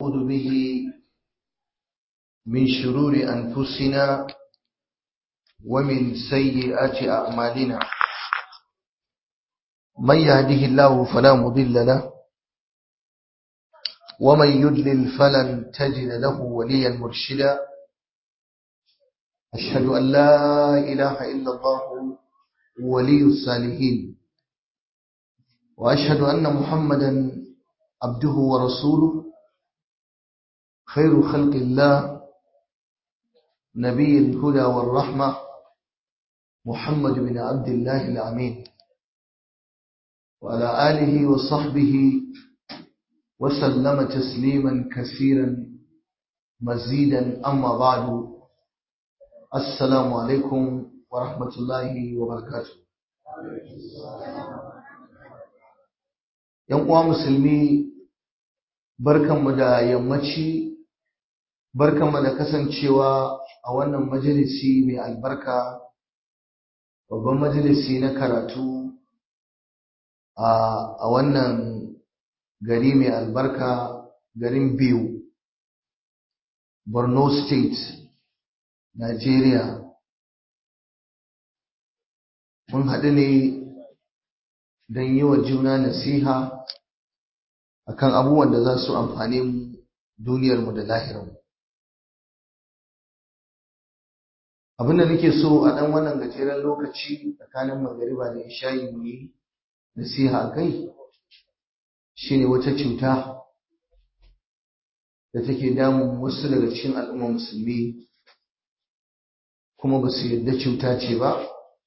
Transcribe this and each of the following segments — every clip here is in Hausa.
ونعوذ به من شرور أنفسنا ومن سيئات أعمالنا من يهده الله فلا مضل له ومن يدلل فلن تجد له وليا مرشدا أشهد أن لا إله إلا الله ولي الصالحين وأشهد أن محمدا عبده ورسوله خير خلق الله نبي الهدى والرحمة محمد بن عبد الله الأمين وعلى آله وصحبه وسلم تسليما كثيرا مزيدا أما بعد السلام عليكم ورحمة الله وبركاته ‘Yan uwa musulmi, barkanmu da yammaci, barkanmu da kasancewa a wannan majalisi mai albarka, babban majalisi na karatu a wannan gari mai albarka garin biyu, Borno State, Nigeria. Mun haɗu ne don yi wa juna nasiha akan abubuwan da za su amfane mu duniyarmu da lahirarmu. Abin da nake so a ɗan wannan gajeren lokaci tsakanin magariba da isha'i mu yi nasiha a kai shi ne wata cuta da take damun wasu daga cikin al'ummar musulmi kuma ba su yarda cuta ce ba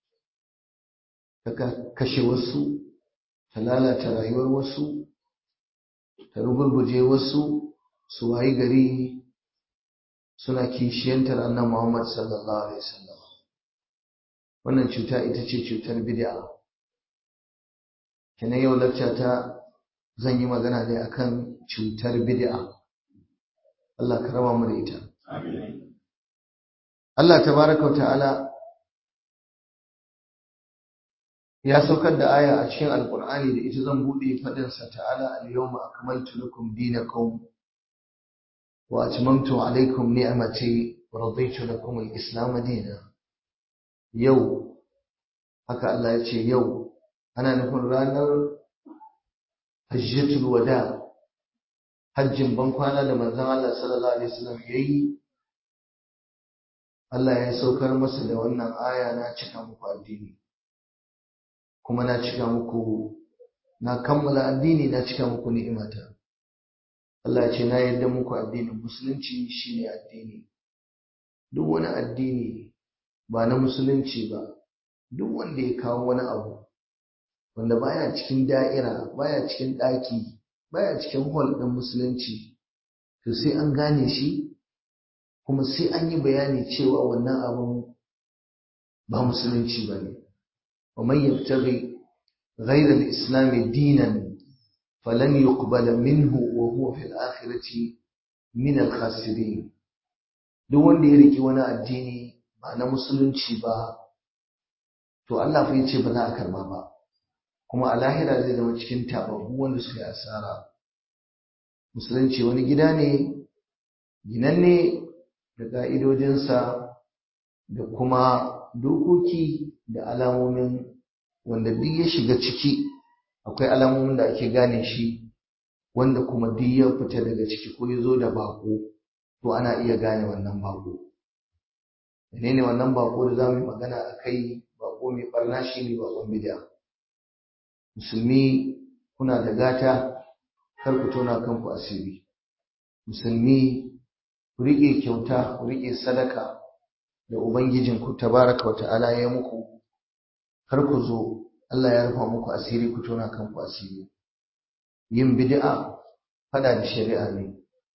ta kashe wasu ta lalata rayuwar wasu ta rugurguje wasu su wayi gari suna kishiyantar annan Muhammad sallallahu alaihi wasallam wannan cuta ita ce cutar bid'a kina yau lacca ta zan yi magana ne akan cutar bid'a Allah ka raba mu da ita Allah tabaraka wa ta'ala ya saukar da aya a cikin alkur'ani da ita zan bude fadin sa ta'ala al-yawma akmaltu lakum dinakum wa atmamtu alaykum ni'mati wa raditu lakum al-islam dinan yau haka Allah ya ce yau ana nufin ranar hajjatul wada hajjin bankwana da manzon Allah sallallahu alaihi wasallam yayi Allah ya saukar masa da wannan aya na cika muku addini kuma na cika muku na kammala addini na cika muku ni'imata Allah ce na yarda muku addinin musulunci shine addini duk wani addini ba na musulunci ba duk wanda ya kawo wani abu wanda baya cikin da'ira baya cikin ɗaki baya cikin hall ɗin musulunci to sai an gane shi kuma sai an yi bayani cewa wannan abun ba musulunci ba ne ومن يبتغي غير الإسلام دينا فلن يقبل منه وهو في الآخرة من الخاسرين duk wanda ya riki wani addini ba na musulunci ba to Allah fa yace ba za a karba ba kuma a lahira zai zama cikin tababbu wanda suka yi asara musulunci wani gida ne ginanne da ƙa'idojinsa da kuma dokoki da alamomin wanda duk ya shiga ciki akwai alamomin da ake gane shi wanda kuma duk ya fita daga ciki ko ya zo da bako to ana iya gane wannan bako menene wannan bako da za mu yi magana a kai bako mai barna shi ne bakon bid'a musulmi kuna da gata kar ku tona kanku asiri musulmi ku riƙe kyauta ku riƙe sadaka da Ubangijinku tabaraka wa ta'ala ya muku, kar ku zo Allah ya rufa muku asiri ku tona kanku asiri. Yin bid'a fada da shari'a ne,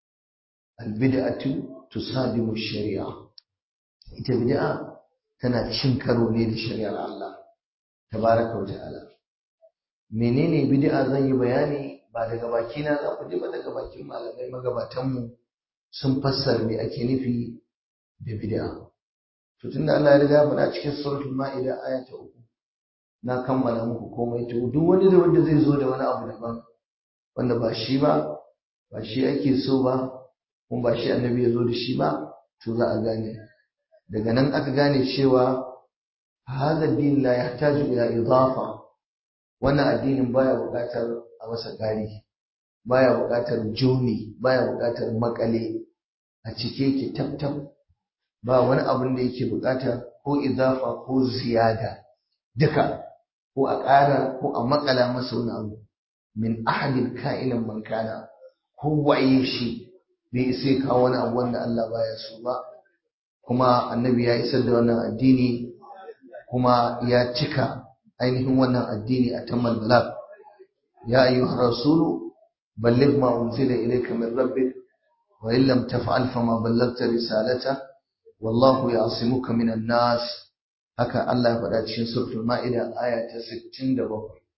albid'atu tusadimu shari'a. Ita bid'a tana cin karo ne da shari'ar Allah tabaraka wa ta'ala. Menene bid'a zan yi bayani ba daga bakina za ku ji ba daga bakin malamai magabatanmu sun fassara me ake nufi da bid'a. to tunda Allah ya riga faɗa cikin suratul ma'ida aya ta uku na kammala muku komai to duk wani da wanda zai zo da wani abu daban wanda ba shi ba ba shi ake so ba kuma ba shi annabi ya zo da shi ba to za a gane daga nan aka gane cewa hadha din la yahtaju ila idafa wannan addinin baya buƙatar a masa ƙari baya buƙatar joni baya buƙatar makale a cike yake tabtab ba wani abin da yake buƙata ko idafa ko ziyada duka ko a ƙara ko a makala masa wani abu min ahadin ka'inan man kana ko waye shi bai sai kawo wani abu wanda Allah baya so ba kuma annabi ya isar da wannan addini kuma ya cika ainihin wannan addini a tammal balagh ya ayyuhar rasulu balligh ma unzila ilayka min rabbik wa in lam taf'al fama ballaghta risalata wallahu ya'simuka minan nas haka Allah ya faɗa cikin suratul ma'ida aya ta 67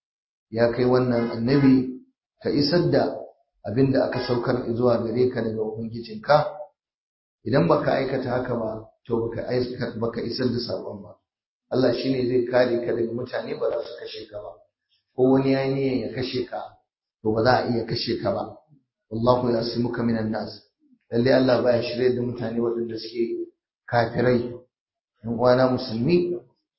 ya kai wannan annabi ka isar da abinda aka saukar zuwa gare ka daga ubangijinka idan baka aikata haka ba to baka baka isar da sabon ba Allah shine zai kare ka daga mutane ba za su kashe ka ba ko wani ya niyyar ya kashe ka to ba za a iya kashe ka ba wallahu yasimuka minan nas lalle Allah baya shirye da mutane waɗanda suke kafirai in uwana musulmi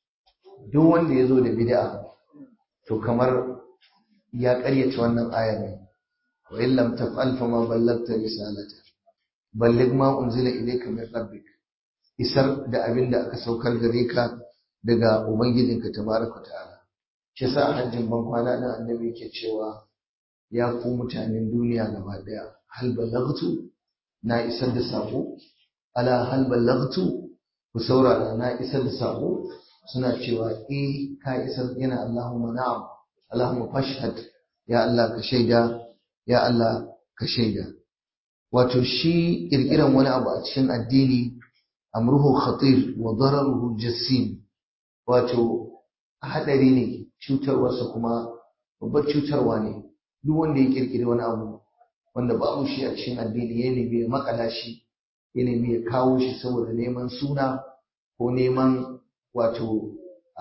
duk wanda ya zo da bid'a to kamar ya ƙaryata wannan aya ne wa in lam taf'al fama ballagta risalata balligh ma unzila ilayka min rabbik isar da abin da aka saukar gare ka daga ubangijinka tabaraka ta'ala shi yasa hajjin ban kwana nan annabi yake cewa ya ku mutanen duniya gaba daya hal ballagtu na isar da sako ala hal ballagtu ku saurara na isar da sako suna cewa eh ka isar yana Allahumma na'am Allahumma fashhad ya Allah ka shaida ya Allah ka shaida wato shi kirkiran wani abu a cikin addini amruhu khatir wa dararuhu jassim wato hadari ne cutarwarsa kuma babbar cutarwa ne duk wanda ya kirkiri wani abu wanda babu shi a cikin addini ya nemi ya makala shi ya nemi ya kawo shi saboda neman suna ko neman wato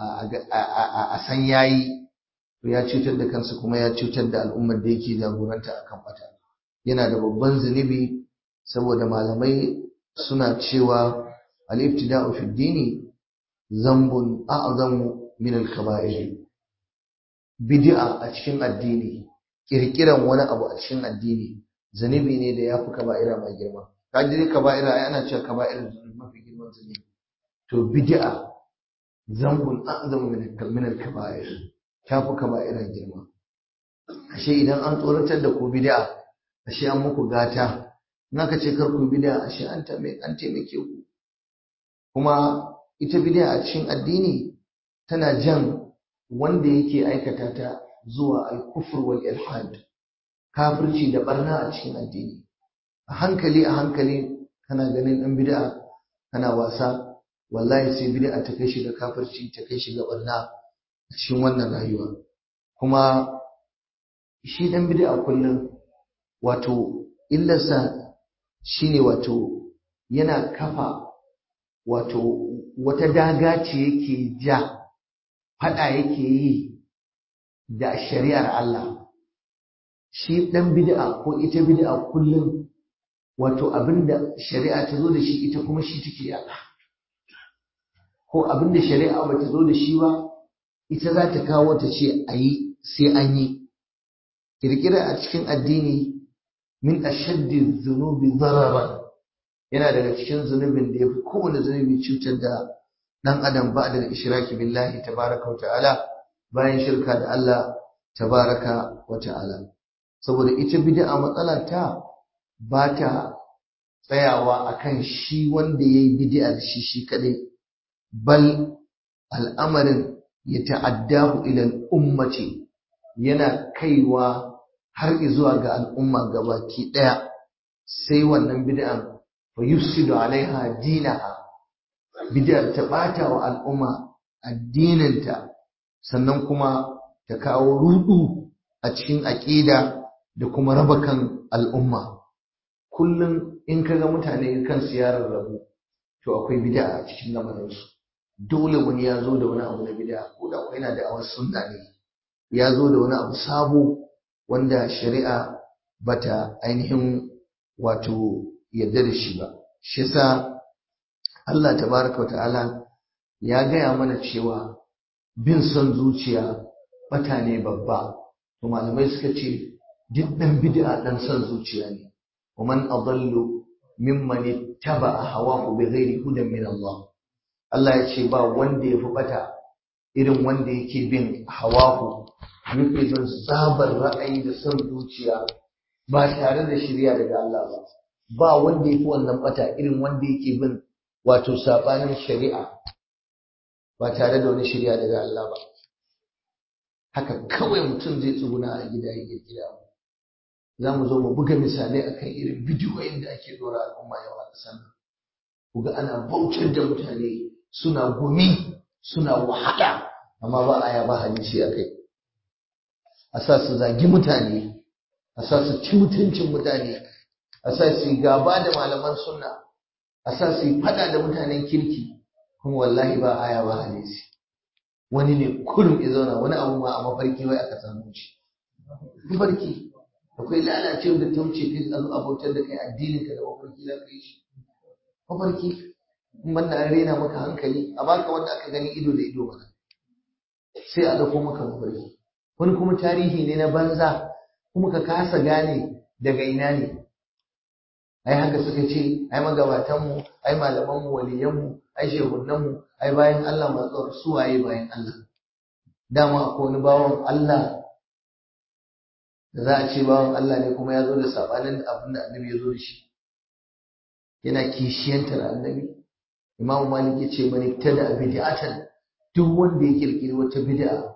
a san yayi to ya cutar da kansa kuma ya cutar da al'ummar da yake jagoranta a kan bata yana da babban zunubi saboda malamai suna cewa al-ibtida'u fi dini zambun a'zamu min al-kaba'ir bid'a a cikin addini kirkiran wani abu a cikin addini zunubi ne da yafi kaba'ira mai girma kaji dai kaba'ira ai ana cewa kaba'ira mafi girman zunubi to bid'a zambun a'zamu min al-kaba'ir ta fi kaba'ira girma ashe idan an tsoratar da ku bid'a ashe an muku gata in aka ce kar ku bid'a ashe an an taimake ku kuma ita bid'a a cikin addini tana jan wanda yake aikata ta zuwa al-kufr wal ilhad kafirci da barna a cikin addini a hankali a hankali kana ganin dan bid'a kana wasa wallahi sai bid'a ta kai shi ga kafirci ta kai shi ga barna a cikin wannan rayuwa kuma shi dan bid'a kullum wato illarsa shine wato yana kafa wato wata daga ce yake ja fada yake yi da shari'ar Allah shi dan bid'a ko ita bid'a kullum wato abinda shari'a ta zo da shi ita kuma shi take yada ko abinda shari'a ba ta zo da shi ba ita za ta kawo ta ce a yi sai an yi kirkira a cikin addini min ashaddi zunubi zararan yana daga cikin zunubin da ya fi kowane zunubi cutar da ɗan adam ba da ishiraki billahi tabaraka wa ta'ala bayan shirka da Allah tabaraka wa ta'ala saboda ita bid'a matsala ta ba ta tsayawa akan shi wanda ya yi bid'ar shi shi kadai bal al'amarin ya ta'addahu ila al'ummati yana kaiwa har zuwa ga al'umma gabaki daya sai wannan bid'an fa yufsidu alaiha dinaha bid'ar ta bata wa al'umma addininta sannan kuma ta kawo rudu a cikin aqida da kuma raba kan al'umma kullum in kaga mutane kan siyarar rabu to akwai bid'a a cikin lamarinsu dole wani ya zo da wani abu na bid'a ko da yana da awar sunna ne ya zo da wani abu sabo wanda shari'a bata ainihin wato yarda da shi ba shi yasa Allah tabaraka ta'ala ya gaya mana cewa bin son zuciya bata ne babba to malamai suka ce duk dan bid'a dan son zuciya ne ومن أضل ممن اتبع هواه بغير هدى من الله Allah ya ce ba wanda ya fi bata irin wanda yake bin hawahu yake bin sabar ra'ayi da son zuciya ba tare da shirya daga Allah ba ba wanda ya fi wannan bata irin wanda yake bin wato sabanin shari'a ba tare da wani shirya daga Allah ba haka kawai mutum zai tsuguna a gida ya gida za mu zo mu buga misalai akan irin bidiyoyin da ake dora al'umma yawa a ƙasar nan ku ga ana bautar da mutane suna gumi suna wahala amma ba aya ba hadisi a kai a sa su zagi mutane a sa su ci mutuncin mutane a sa su gaba da malaman sunna a sa su yi fada da mutanen kirki kuma wallahi ba aya ba hadisi wani ne kurum ya zauna wani abu ma a mafarki wai aka samu shi mafarki akwai lalacewa da ta wuce kai a zo abautar da kai addinin ka da mafarki za ka yi shi mafarki in banda an rena maka hankali a baka wanda aka gani ido da ido mana sai a dauko maka mafarki wani kuma tarihi ne na banza kuma ka kasa gane daga ina ne ai haka suka ce ai magabatanmu ai malamanmu waliyanmu ai shehunanmu ai bayan Allah masu suwaye bayan Allah dama akwai wani bawan Allah da za a ce bawan Allah ne kuma ya zo da sabanin abin da annabi ya zo da shi yana kishiyantar annabi imamu malik ya ce mani tada bid'atan duk wanda ya kirkiri wata bid'a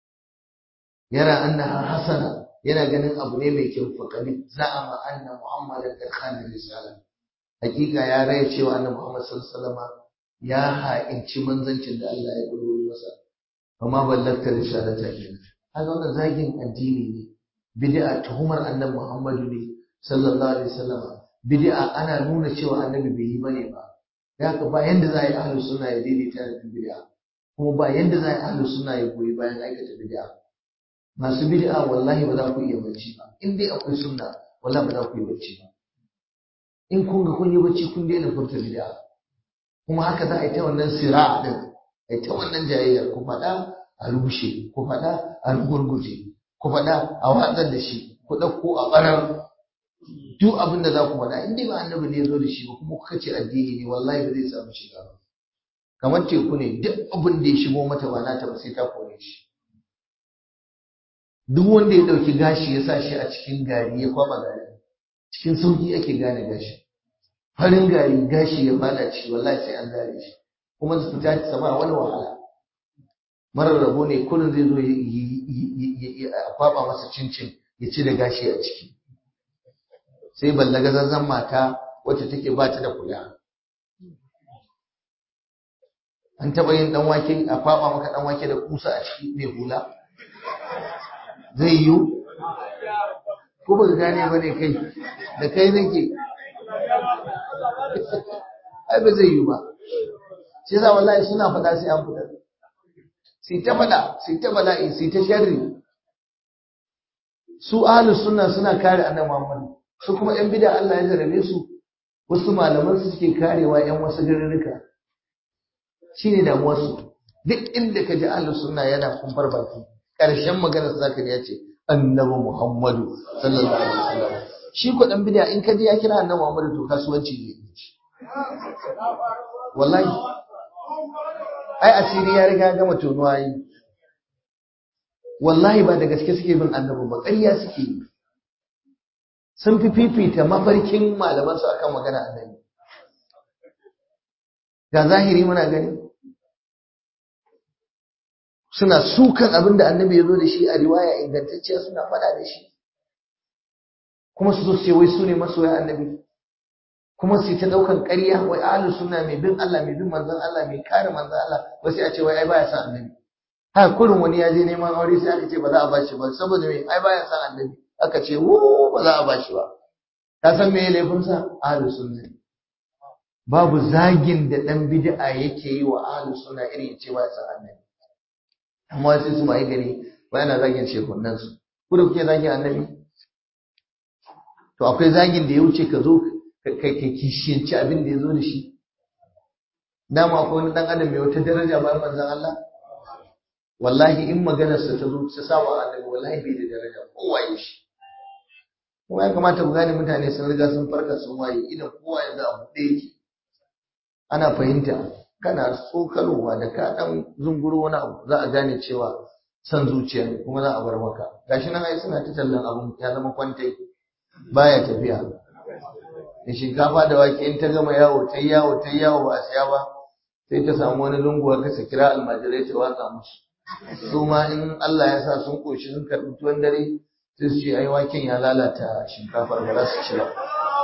yara annaha hasana yana ganin abu ne mai kyau fa kadi za'ama anna muhammadan qad khana risala hakika ya raya cewa annabi muhammad sallallahu alaihi wasallam ya ha'inci manzancin da Allah ya duro masa amma ballakta risalata kenan haka wannan zagin addini ne bid'a tuhumar annabi muhammadu ne sallallahu alaihi wasallam bid'a ana nuna cewa annabi bai yi bane ba da haka ba yanda za a yi ahlus sunna ya daidaita da bid'a kuma ba yanda za a yi ahlus sunna ya goyi bayan aikata bid'a masu bid'a wallahi ba za ku iya bacci ba in dai akwai sunna wallahi ba za ku yi bacci ba in kun ga kun yi bacci kun daina furta bid'a kuma haka za a yi ta wannan sira din a yi ta wannan jayayyar ku faɗa a rushe ku faɗa a rugurguje ku faɗa a watsar da shi ku ɗauko a ɓarar duk abin da za ku faɗa in dai ba annabi ne ya zo da shi ba kuma kuka ce addini ne wallahi ba zai samu shiga ba kamar teku ne duk abin da ya shigo mata ba nata ba sai ta kore shi duk wanda ya ɗauki gashi ya sa shi a cikin gari ya kwaba gari cikin sauki ake gane gashi farin gari gashi ya fada ciki wallahi sai an zare shi kuma su fita ta sama wani wahala marar rabo ne kullum zai zo ya kwaba masa cincin ya ci da gashi a ciki sai ballaga zazzan mata wacce take ba ta da kula an taɓa yin ɗan wake a kwaba maka ɗan wake da kusa a ciki mai hula zai yiwu ko ba gane ba ne kai da kai nake ai ba zai yiwu ba shi yasa wallahi suna faɗa sai an fita sai ta faɗa sai ta bala'i sai ta sharri su ahlus sunna suna kare annabi Muhammad su kuma yan bid'a Allah ya jarabe su wasu malaman su suke karewa yan wasu garurruka shine damuwar su duk inda ka ji ahlus sunna yana kumfar baki karshen maganar sa zaka ya ce annabi Muhammadu sallallahu alaihi wasallam shi ko dan bid'a in ka ji ya kira annabi Muhammadu to kasuwanci ne wallahi ai asiri ya riga gama tonuwa yi wallahi ba da gaske suke bin annabi ba ƙarya suke yi sun fi fifita mafarkin malamansu akan magana annabi ga zahiri muna gani suna sukan abin da annabi ya zo da shi a riwaya ingantacciya suna faɗa da shi kuma su zo su ce wai su ne masoya annabi kuma su ta ɗaukan ƙarya wai ahlus sunna mai bin Allah mai bin manzon Allah mai kare manzon Allah wai sai a ce wai ai baya son annabi haka kurin wani ya je neman aure sai aka ce ba za a bashi ba saboda me ai baya son annabi aka ce wo ba za a bashi ba ka san me laifin sa ahlus sunna babu zagin da dan bid'a yake yi wa ahlus sunna irin ya ce baya son annabi amma sai su mai gari ba yana zagin shekunan su ku da kuke zagin annabi to akwai zagin da ya wuce ka zo kai kishiyanci abin da ya zo da shi dama akwai wani dan adam mai wata daraja bayan manzon Allah wallahi in maganarsa ta zo ta saba annabi wallahi bai da daraja kowa ya shi kuma ya kamata ku gane mutane sun riga sun farka sun waye idan kowa ya za a buɗe yake ana fahimta kana tsokalowa da ka dan zunguro wani abu za a gane cewa san zuciya ne kuma za a bar maka gashi nan ai suna ta tallan abun ya zama kwantai baya tafiya da shinkafa da wake in ta gama yawo ta yawo ta yawo ba a siya ba sai ta samu wani lungu ka sa kira almajirai ta watsa musu su ma in Allah ya sa sun koshi sun karɓi tuwon dare sai su ce ai waken ya lalata shinkafar ba za su ci ba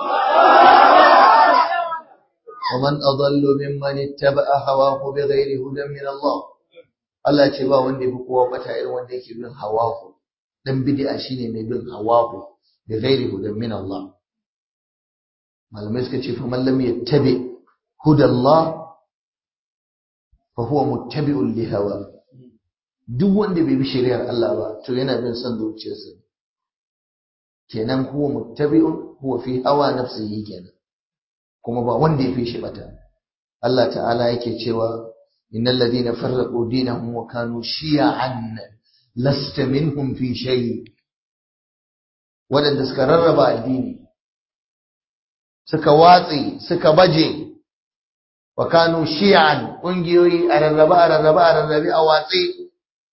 ومن أضل ممن اتبع هواه بغير هدى من الله Allah ce ba wanda yafi kowa bata irin wanda yake bin hawahu dan bid'a shine mai bin hawahu da ghairi hudan min Allah malamai suka ce fa man lam yattabi hudallah fa huwa muttabi'un li hawa duk wanda bai bi shari'ar Allah ba to yana bin son zuciyarsa kenan huwa muttabi'un huwa fi hawa nafsihi kenan kuma ba wanda ya fi shi bata Allah ta'ala yake cewa innal ladina farraqu dinahum wa kanu shi'an lasta minhum fi shay wadanda suka rarraba addini suka watsi suka baje wa kanu shi'an kungiyoyi a rarraba a rarraba a rarrabe a watsi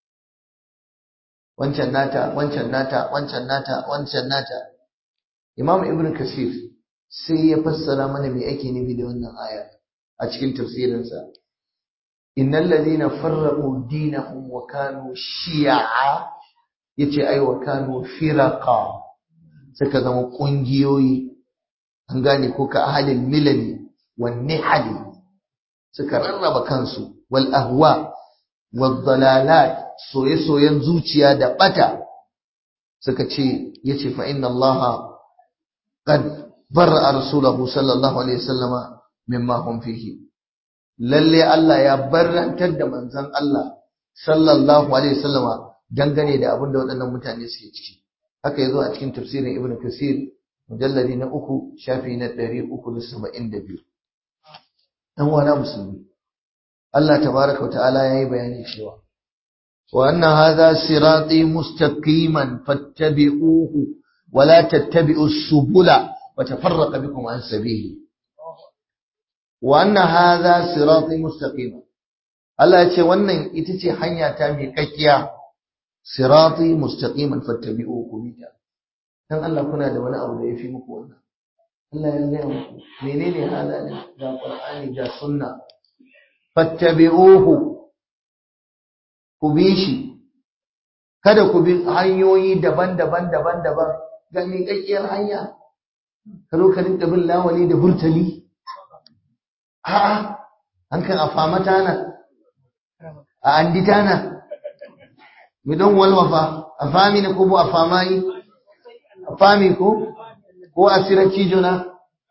wancan nata wancan nata wancan nata wancan nata imam ibn kasir sai ya fassara mana me ake nufi da wannan aya a cikin tafsirinsa innal ladina farraqu dinahum wa kanu shi'a yace ai wa kanu firaqa suka zama kungiyoyi an gane ko ka ahalil milali wan nihali suka rarraba kansu wal ahwa wal dalalat soye-soyen zuciya da bata suka ce yace fa inna allaha qad barra rasulahu sallallahu alaihi wasallama mimma hum fihi lalle Allah ya barrantar da manzon Allah sallallahu alaihi wasallama dangane da abin da waɗannan mutane suke ciki haka yazo a cikin tafsirin ibnu kasir mujalladi na uku shafi na 372 dan wana musulmi Allah tabaraka wa ta'ala yayi bayani cewa wa anna hadha sirati mustaqiman fattabi'uhu wa la tattabi'us subula وتفرق بكم عن سبيله وأن هذا صراطي مستقيما Allah ya ce wannan ita ce hanya ta mai kakkiya sirati mustaqiman fattabi'u ku bita dan Allah kuna da wani abu da yafi muku wannan Allah ya gaya muku menene halalin ga Qur'ani ga sunna fattabi'uhu ku bi shi kada ku bi hanyoyi daban-daban daban-daban ga mai kakkiyar hanya ka zo ka rinka bin lawali da burtali a'a an kan afama tana a andi tana mi don walwafa afami ne ko bu afamai afami ko ko asira cijo na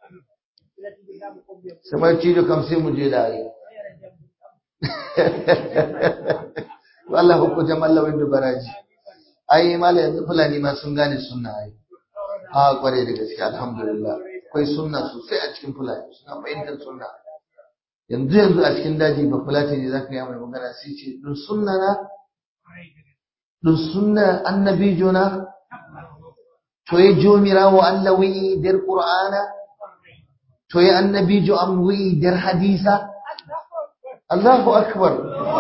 samar cijo kam sai mu je da yi wallahu ko jamalla wanda baraji ai mala yanzu fulani ma sun gane sunna ai a kware da gaske alhamdulillah akwai sunna sosai a cikin fulani suna fahimtar sunna yanzu yanzu a cikin daji ba fulani ne zaka yi mai magana sai ce dun sunna na dun sunna annabi jona to ya jomirawo Allah wi der qur'ana to ya annabi jo am wi der hadisa Allahu akbar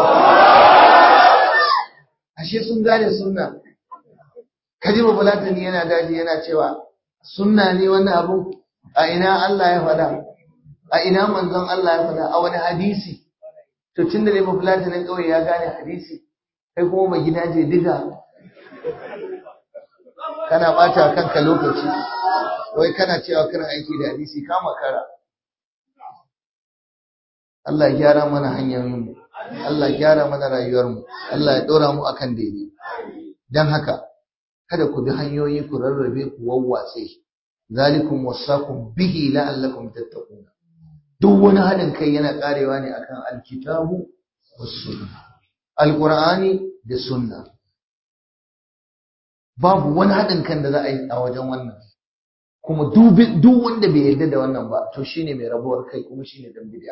ashe sun gane sunna kaji ba fulatani yana daji yana cewa sunna ne wannan abu a ina Allah ya faɗa a ina manzon Allah ya faɗa a wani hadisi to tun da ne ba fulatanin ƙauye ya gane hadisi kai kuma mai gida je diga kana ɓata kanka lokaci wai kana cewa kana aiki da hadisi ka makara Allah ya gyara mana hanyoyinmu Allah ya gyara mana rayuwarmu Allah ya ɗora mu akan daidai don haka kada ku bi hanyoyi ku rarrabe ku wawwatse zalikum wasakum bihi la'allakum tattaqun duk wani hadin kai yana karewa ne akan alkitabu was sunna alqur'ani da sunna babu wani hadin kan da za a yi a wajen wannan kuma duk wanda bai yarda da wannan ba to shine mai rabuwar kai kuma shine dan bid'a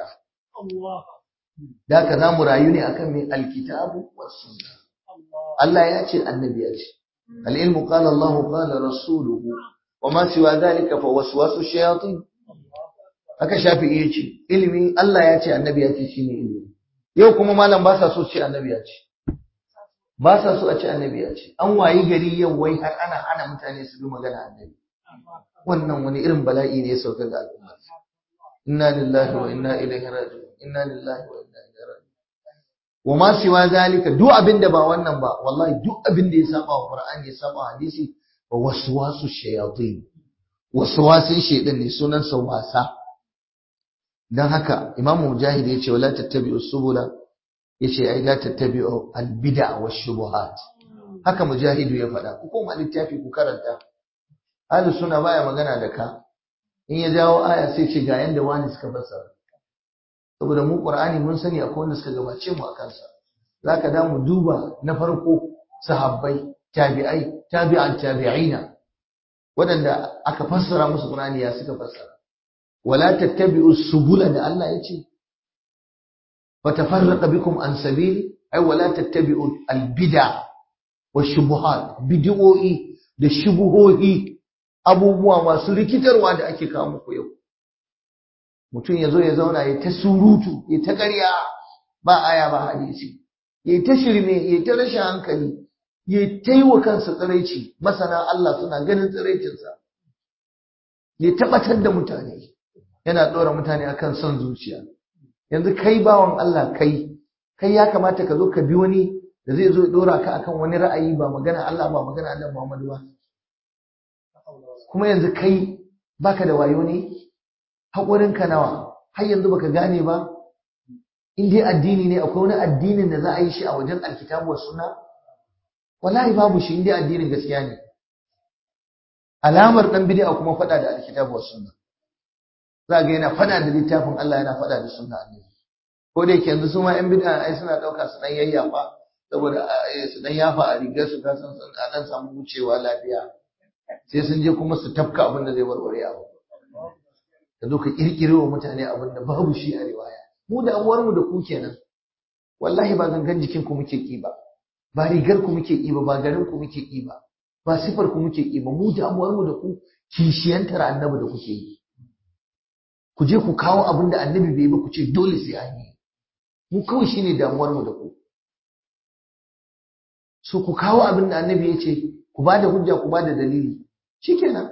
da haka zamu rayu ne akan mai alkitabu was sunna Allah ya ce annabi ya ce al-ilmu qala Allah qala rasuluhu wa ma siwa dhalika fa waswasu shayatin haka shafi'i ya ce ilimi Allah ya ce annabi ya ce shine ilimi yau kuma malam ba sa so ce annabi ya ce ba sa so a ce annabi ya ce an wayi gari yau wai har ana hana mutane su bi magana annabi wannan wani irin bala'i ne ya sauka ga al'umma inna lillahi wa inna ilaihi raji'un inna lillahi wa inna ilaihi raji'un wa ma siwa zalika duk abin da ba wannan ba wallahi duk abin da ya saba wa qur'ani ya saba hadisi wa waswasu shayatin waswasin shaytan ne sunan sa wasa dan haka imamu mujahid ya ce wala tattabi'us subula yace ai la tattabi'u al-bid'a wash-shubuhat haka mujahidu ya faɗa ku koma littafi ku karanta ahlus sunna baya magana da ka in ya jawo aya sai ce ga yanda wani suka fassara saboda mu qur'ani mun sani akwai wanda suka gabace mu akan sa zaka da mu duba na farko sahabbai tabi'ai tabi'an tabi'ina waɗanda aka fassara musu qur'ani ya suka fassara wala tattabi'u subula da Allah ya ce فتفرق بكم عن سبيلي أي ولا تتبعوا البدع والشبهات بدعوئي da shubuhohi abubuwa masu rikitarwa da ake kawo muku yau mutum ya zo ya zauna ya ta surutu ya ta ƙarya ba aya ba hadisi ya ta shirme ya ta rashin hankali ya ta yi wa kansa tsiraici masana Allah suna ganin tsiraicinsa ya tabbatar da mutane yana ɗora mutane akan son zuciya yanzu kai bawan Allah kai kai ya kamata ka zo ka bi wani da zai zo ya dora ka akan wani ra'ayi ba magana Allah ba magana Allah Muhammadu ba kuma yanzu kai baka da wayo ne haƙurin ka nawa har yanzu baka gane ba in dai addini ne akwai wani addinin da za a yi shi a wajen alkitabu was sunna wallahi babu shi in dai addinin gaskiya ne alamar dan bid'a kuma faɗa da alkitabu was sunna za ga yana fada da littafin Allah yana fada da sunna annabi ko da yake yanzu su ma yan bid'a ai suna dauka su dan yayyafa saboda su dan yafa a rigar su kasan sun a dan samu wucewa lafiya sai sun je kuma su tafka abin da zai warware abu ka zo ka kirkire wa mutane abin da babu shi a riwaya mu da amuwar mu da ku kenan wallahi ba gangan jikin ku muke ki ba ba rigar ku muke ki ba ba garin ku muke ki ba ba sifar ku muke ki ba mu da amuwar mu da ku kishiyantar annabi da kuke yi ku je ku kawo abin da annabi bai ba ku ce dole sai an yi mu kawai shine damuwar mu da ku so ku kawo abin da annabi ya ce ku ba da hujja ku ba da dalili shikenan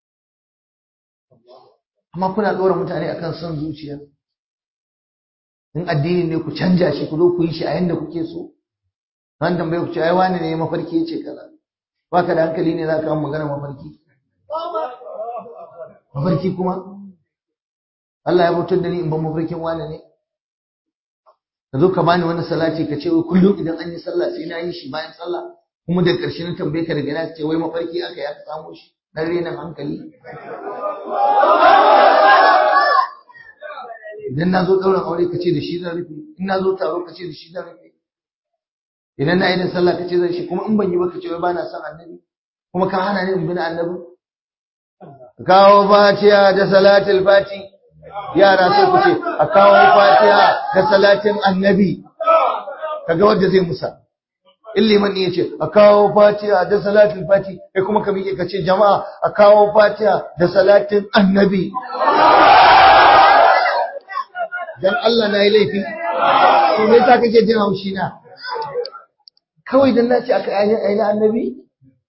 amma kuna ɗora mutane akan son zuciya in addini ne ku canja shi ku zo ku yi shi a yanda kuke so ran tambaye ku ce ai wani ne mafarki ya ce kaza baka da hankali ne za ka magana mafarki mafarki kuma Allah ya bautar da ni in ban mafarkin wani ne ka zo ka bani wani salati ka ce wai kullum idan an yi sallah sai na yi shi bayan sallah kuma da ƙarshe na tambaye ka daga na ce wai mafarki aka ya samu shi dan renin hankali idan na zo ɗaurin aure ka ce da shi zan rufe in na zo taro ka ce da shi zan rufe idan na yi da sallah ka ce zan shi kuma in ban yi ba ka ce wai ba na son annabi kuma ka hana ni in bi na annabi kawo fatiha da salatul fati yara sai ku ce a kawo fatiha da salatin annabi kaga wanda zai musa in liman ne yace a kawo fatiha da salatin fati kai kuma ka miƙe ka ce jama'a a kawo fatiha da salatin annabi dan Allah na yi laifi to me yasa kake jin haushi na kawai dan na ce aka ayi na annabi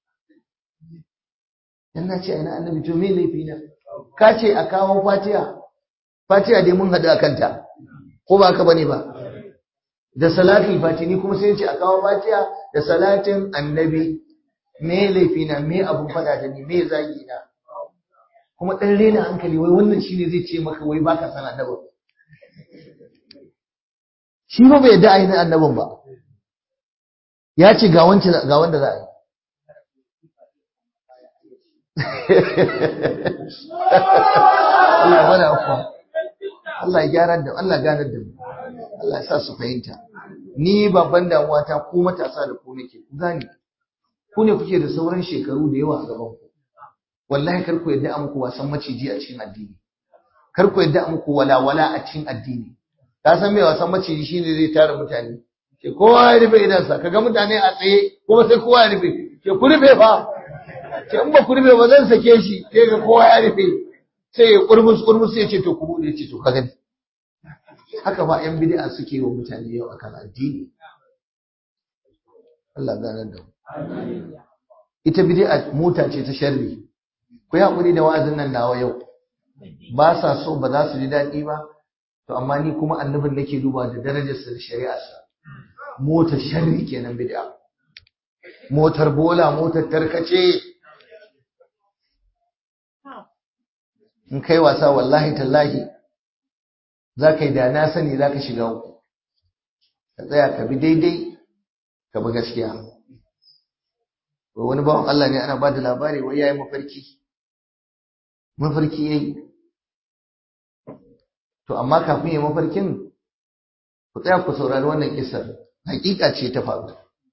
dan na ce ayi na annabi to me laifi na ka ce a kawo fatiha fatiha dai mun haɗu a kanta ko ba ka bane ba da salatul fatini kuma sai ce a kawo fatiha da salatin annabi me laifi na me abun fada da ni me zagi na kuma dan rena hankali wai wannan shine zai ce maka wai baka san annabi shi ba bai yadda ainihin annabin ba ya ce ga wancan ga wanda za a yi Allah ya bada afuwa Allah ya gyara da Allah ganar da mu Allah ya sa su fahimta ni babban damuwa ta ku matasa da ku nake ku gane ku ne kuke da sauran shekaru da yawa a gaban ku wallahi kar ku yadda a muku wasan maciji a cikin addini kar ku yadda a muku walawala a cikin addini ka san me wasan maciji shine zai tara mutane ke kowa ya rufe idansa kaga mutane a tsaye kuma sai kowa ya rufe ke ku rufe fa ke in ba ku rufe ba zan sake shi sai ga kowa ya rufe sai ya kurmus kurmus sai ya ce to ku bude ce to ka gani haka ba yan bid'a suke yi wa mutane yau akan addini Allah ganar da mu ita bid'a mota ce ta sharri ku yi hakuri da wa'azin nan nawa yau ba sa so ba za su ji daɗi ba to amma ni kuma annabin nake duba da darajarsa da shari'arsa motar sharri kenan bid'a motar bola motar tarkace in kai wasa wallahi tallahi za ka yi da na sani za ka shiga uku ka tsaya ka bi daidai ka bi gaskiya wani bawan Allah ne ana ba da labari wai yayi mafarki mafarki yayi to amma kafin ya mafarkin ku tsaya ku saurari wannan kisar hakika ce ta faru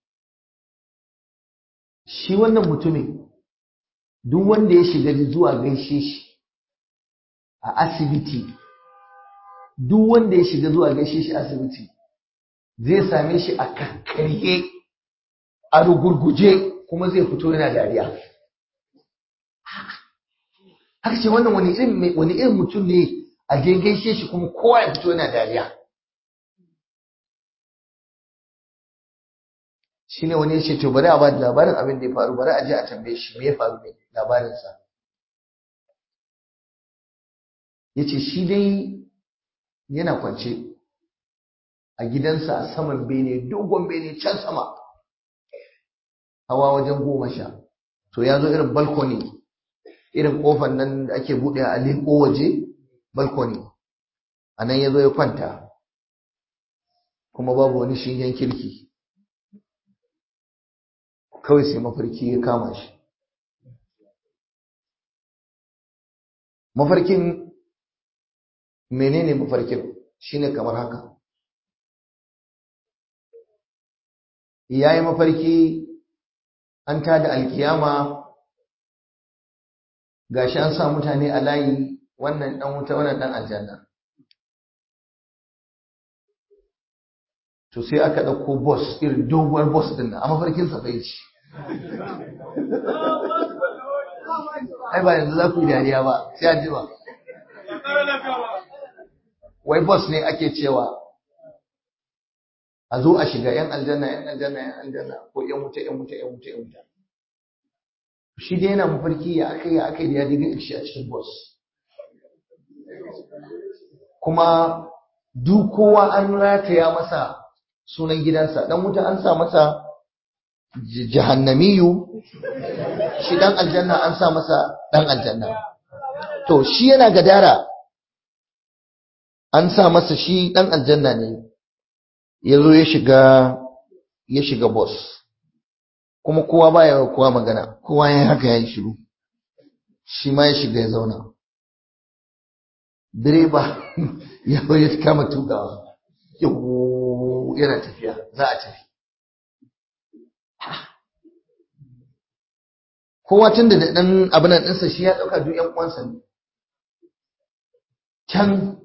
shi wannan mutumin duk wanda ya shiga zuwa gaishe shi a asibiti duk wanda ya shiga zuwa gaishe shi asibiti zai same shi a kakkarye a rugurguje kuma zai fito yana dariya haka ce wannan wani irin wani irin mutum ne a je gaishe shi kuma kowa ya fito yana dariya shine wani ya ce to bari a ba da labarin abin da ya faru bari a je a tambaye shi me ya faru ne labarinsa ya ce shi dai yana kwance a gidansa a saman bene dogon bene can sama hawa wajen goma sha to ya zo irin balkoni irin kofar nan da ake buɗe a leƙo waje balkoni a nan ya zo ya kwanta kuma babu wani shingen kirki kawai sai mafarki ya kama shi mafarkin menene mafarkin shine kamar haka yayi mafarki an tada alkiyama gashi an sa mutane a layi wannan dan wuta wannan dan aljanna to sai aka dauko boss irin doguwar boss din nan a mafarkin sa bai ci ai ba yanzu za ku yi dariya ba sai an jima wai boss ne ake cewa a zo a shiga yan aljanna yan aljanna yan aljanna ko yan wuta yan wuta yan wuta yan wuta shi dai yana mafarki ya aka ya aka da ya diga shi a cikin boss kuma duk kowa an rataya masa sunan gidansa dan wuta an sa masa jahannamiyu shi dan aljanna an sa masa dan aljanna to shi yana gadara an sa masa shi dan aljanna ne ya zo ya shiga ya shiga boss kuma kowa baya kowa magana kowa ya haka ya yi shiru shi ma ya shiga ya zauna direba ya ya kama tukawa yana tafiya za a tafi kowa tun da ɗan abin nan ɗinsa shi ya ɗauka duk ‘yan uwansa ne can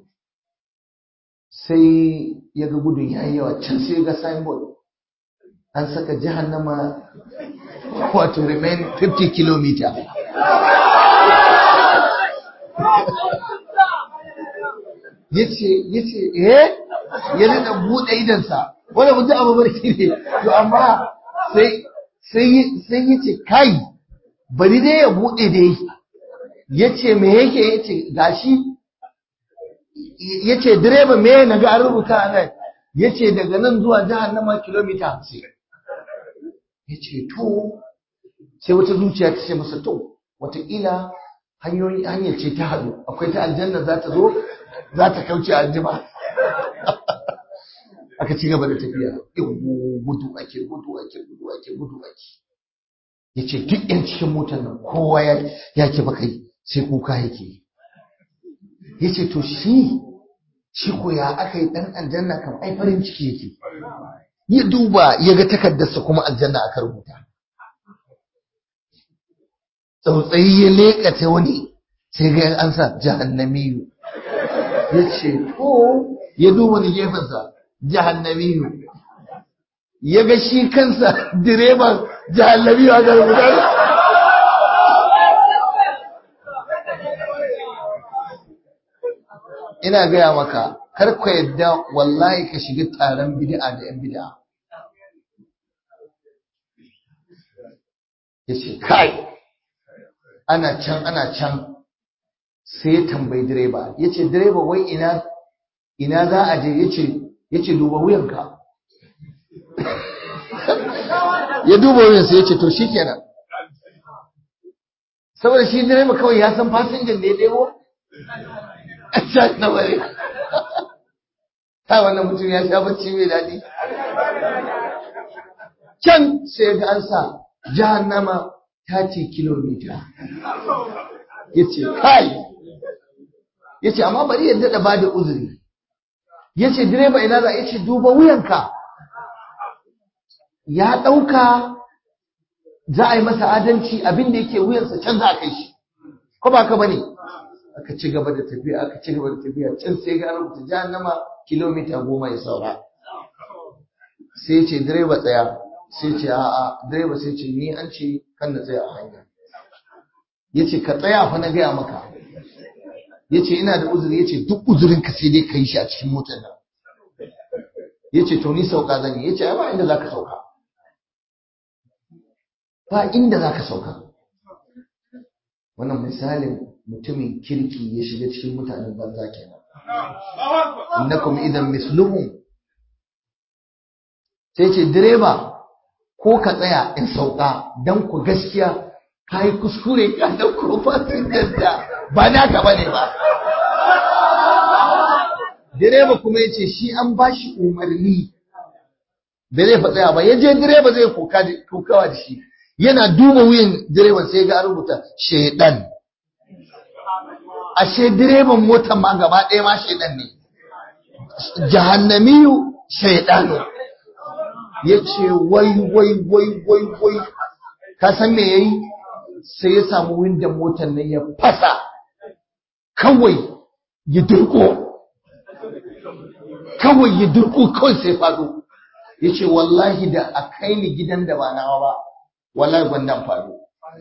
sai ya ga gudun ya yi yawa can sai ya ga signboard an saka jahannama wato remain 50 km yace yace eh ya rika bude idansa wanda mutum abu barki ne to amma sai sai sai yace kai bari dai ya bude dai yace me yake yace gashi yace direba me na ga an rubuta nan yace daga nan zuwa jahannama kilomita 50 yace to sai wata zuciya ta ce masa to wataƙila hanyoyi hanyar ce ta haɗu akwai ta aljanna za ta zo za ta kauce aljima aka ci gaba da tafiya gudu ake gudu ake gudu ake gudu ake ya ce duk yan cikin motar nan kowa ya ke baka sai kuka yake ya ce to shi shi ko ya aka yi ɗan aljanna kam ai farin ciki yake ya duba ya ga takardarsa kuma aljanna aka rubuta tsautsayi ya leƙa ta wani sai ga an sa jahannamiyu ya ce to ya duba ni gefensa jahannamiyu ya ga shi kansa direban jahannamiyu a garbutar ina gaya maka kar ka yadda wallahi ka shiga taron bid'a da yan bid'a yace kai ana can ana can sai ya tambayi direba yace direba wai ina ina za a je yace yace duba wuyanka ya duba wuyansa yace to shikenan saboda shi direba kawai ya san fasinjan da ya ɗebo can na bare ta wannan mutum ya sha bacci mai daɗi can sai ga an sa jahannama ta ce kilomita ya ce kai ya ce amma bari ya daɗa ba da uzuri ya ce direba ina za ya ce duba wuyanka ya ɗauka za a yi masa adalci abin da yake wuyansa can za a kai shi ko ba ka bane aka ci gaba da tafiya aka ci gaba da tafiya can sai ga rubuta jahannama kilomita goma ya saura sai ce direba tsaya sai ce a'a direba sai ce ni an ce kan na tsaya a hanya ya ce ka tsaya fa na gaya maka ya ce ina da uzuri ya ce duk uzurin ka sai dai ka yi shi a cikin motar nan ya ce to ni sauka zan yi ya ce ai ba inda za ka sauka ba inda za ka sauka wannan misalin mutumin kirki ya shiga cikin mutanen banza kenan innakum idan misluhum sai ce direba ko ka tsaya in sauka dan ku gaskiya ka yi kuskure ka dauko fasinjar da ba naka bane ba direba kuma yace shi an bashi umarni da zai fatsaya ba yaje direba zai kokawa da shi yana duba wuyan direban sai ga rubuta shedan ashe direban motar ma gaba ɗaya ma shedan ne jahannamiyu shedanu yace wai wai wai wai wai ka san me yayi sai ya samu windon motar nan ya fasa kawai ya durko kawai ya durko kawai sai fado yace wallahi da a kai ni gidan da ba nawa ba wallahi gwandan faɗo